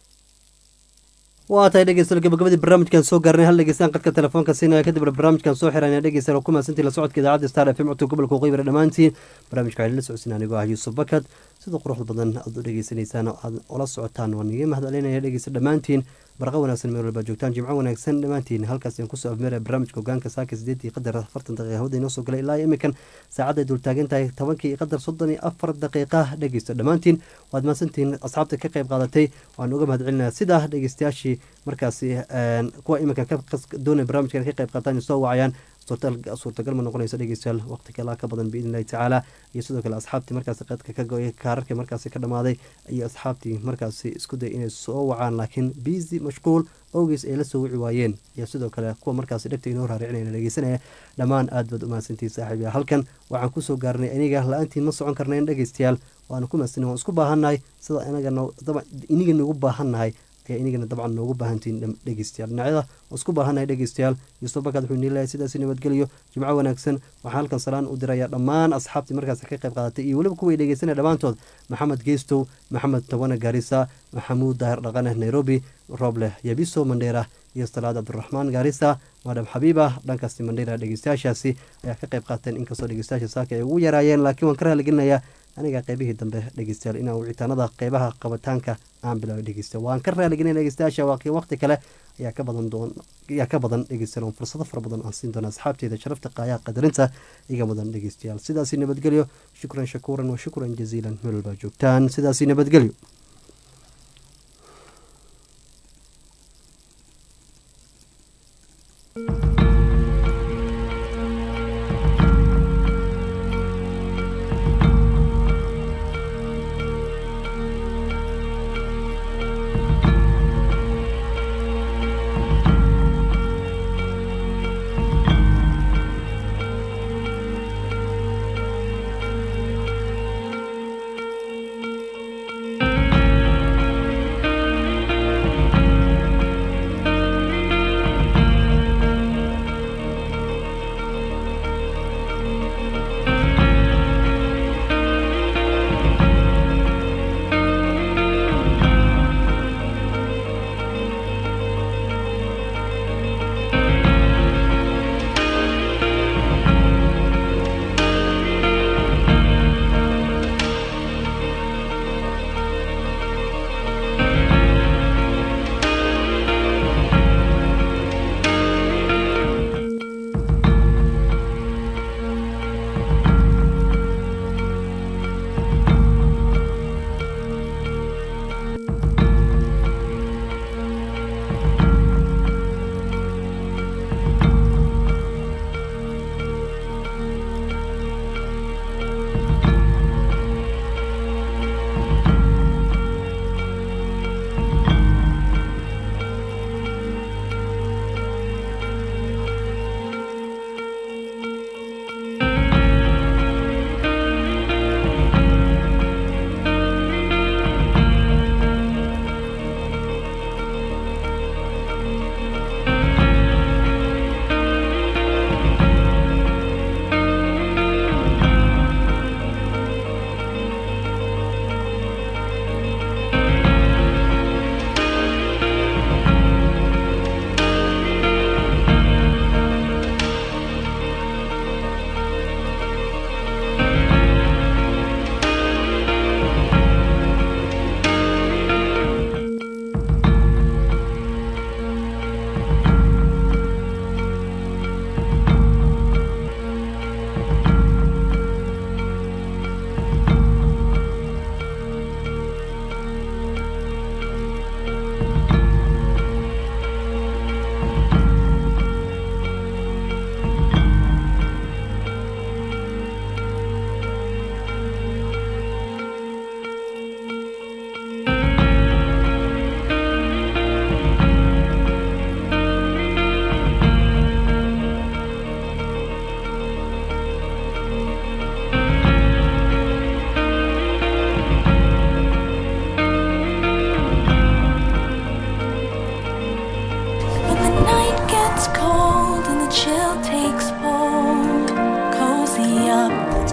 waa tahay dhegeystayaal gabagabadii barnaamijkan soo gaarnay hal dhegeystaan qadka telefoonka siinaya kadib barnaamijkan soo xirana dhegeystayaal oo ku mahadsantii la socodka idaacadda star f m codka gobolka waqooyi dhammaantiin barnaamijka waxaa la socodsiin anigoo ah yuusuf bakad sida quruxda badan aad u dhegeysanaysaan oo aad ula socotaan waan iga mahadcelinaya dhegeysta dhammaantiin barqa wanaagsan meel walba joogtaan jimco wanaagsan dhammaantiin halkaas aan kusoo afmeeraya barnaamijka hogaanka saaka sideedii qadar afartan daqiiqa hawada inoo soo galay ilaa imikan saacadday dultaagan tahay tobankii qadar soddon iyo afar daqiiqa dhegeysta dhammaantiin waad mahadsantihiin asxaabta ka qayb qaadatay waan uga mahadcelinaya sidaa dhegeystayaashii markaasi kuwa iminka doonaya barnaamijkan ka qayb qaataan soo wacayaan suurtagal ma noqonayso dhegeystayaal waqti kalaa ka badan biidn illahi tacaala iyo sidoo kale asxaabtii markaasi qadka ka go-ay kaararkii markaasi ka dhamaaday iyo asxaabtii markaasi isku day inay soo wacaan laakiin busy mashquul owgeys ay la soo wici waayeen iyo sidoo kale kuwa markaasi dhegta inoo raaricinayna dhegeysanaya dhammaan aad baad u mahadsantihin saaxiib halkan waxaan kusoo gaarnay aniga la-aantiin ma socon karnayn dhegeystayaal waana ku mahadsanay waan isku baahannahay sida iniga nagu baahannahay ayaa inigana dabcan noogu baahantihiin dhegeystayaal dhinacyada oo isku baahannahay dhegeystayaal yuusuf bakad wuxuu niilahay sidaasi nabadgelyo jimco wanaagsan waxaan halkan salaan u diraya dhammaan asxaabtii markaasi ka qayb qaadatay iyo weliba kuway dhegeysanaya dhammaantood maxamed geestow maxamed tawane gaarisa maxamuud daahir dhaqane nairobi roobleh yabiso mandheera iyo salaad cabdiraxmaan gaarisa maadam xabiiba dhankaasi mandheera dhegeystayaashaasi ayaa ka qayb qaateen inkastoo dhegeystayaasha saaka ay ugu yaraayeen laakiin waan ka raaligelinayaa aniga qeybihii dambe dhegeystayaal inaan wicitaanada qeybaha qabitaanka aan bilaabay dhegeysta waan ka raaligelin dhegeystayaasha waqti kale ayaa ka badan doon ayaa ka badan dhegeystayaal oon fursado fara badan aan siin doona asxaabteeda sharafta qaayaha qadarinta iga mudan dhegeystayaal sidaasi nabadgelyo shukran shakuuran wa shukran jaziilan meel walbaa joogtaan sidaasi nabadgelyo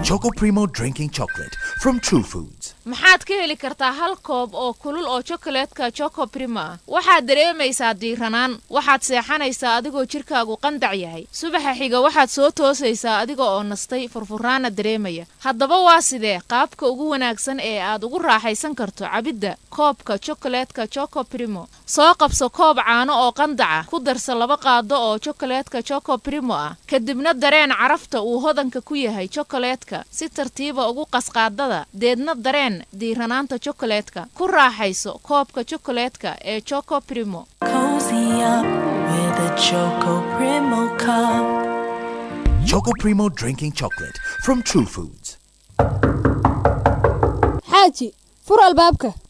Choco Primo drinking chocolate from True Foods. maxaad ka heli kartaa hal koob oo kulul oo chokolaadka choco prima ah waxaad dareemaysaa diiranaan waxaad seexanaysaa adigoo jidhkaagu qandac yahay subaxa xiga waxaad soo toosaysaa adiga oo nastay furfuraana dareemaya haddaba waa sidee qaabka ugu wanaagsan ee aad ugu raaxaysan karto cabidda koobka chokolaadka choco primo soo qabso koob caano oo qandaca ku darsa laba qaado oo chokolaadka choco primo ah kadibna dareen carafta uu hodanka ku yahay chokolaadka si tartiiba ugu qasqaadada deedna dareen diiranaanta chokolaadka ku raaxayso koobka chokolaadka ee choco primo Cozy up with a Choco Primo cup. Choco Primo drinking chocolate from True Foods. xaaji fur albaabka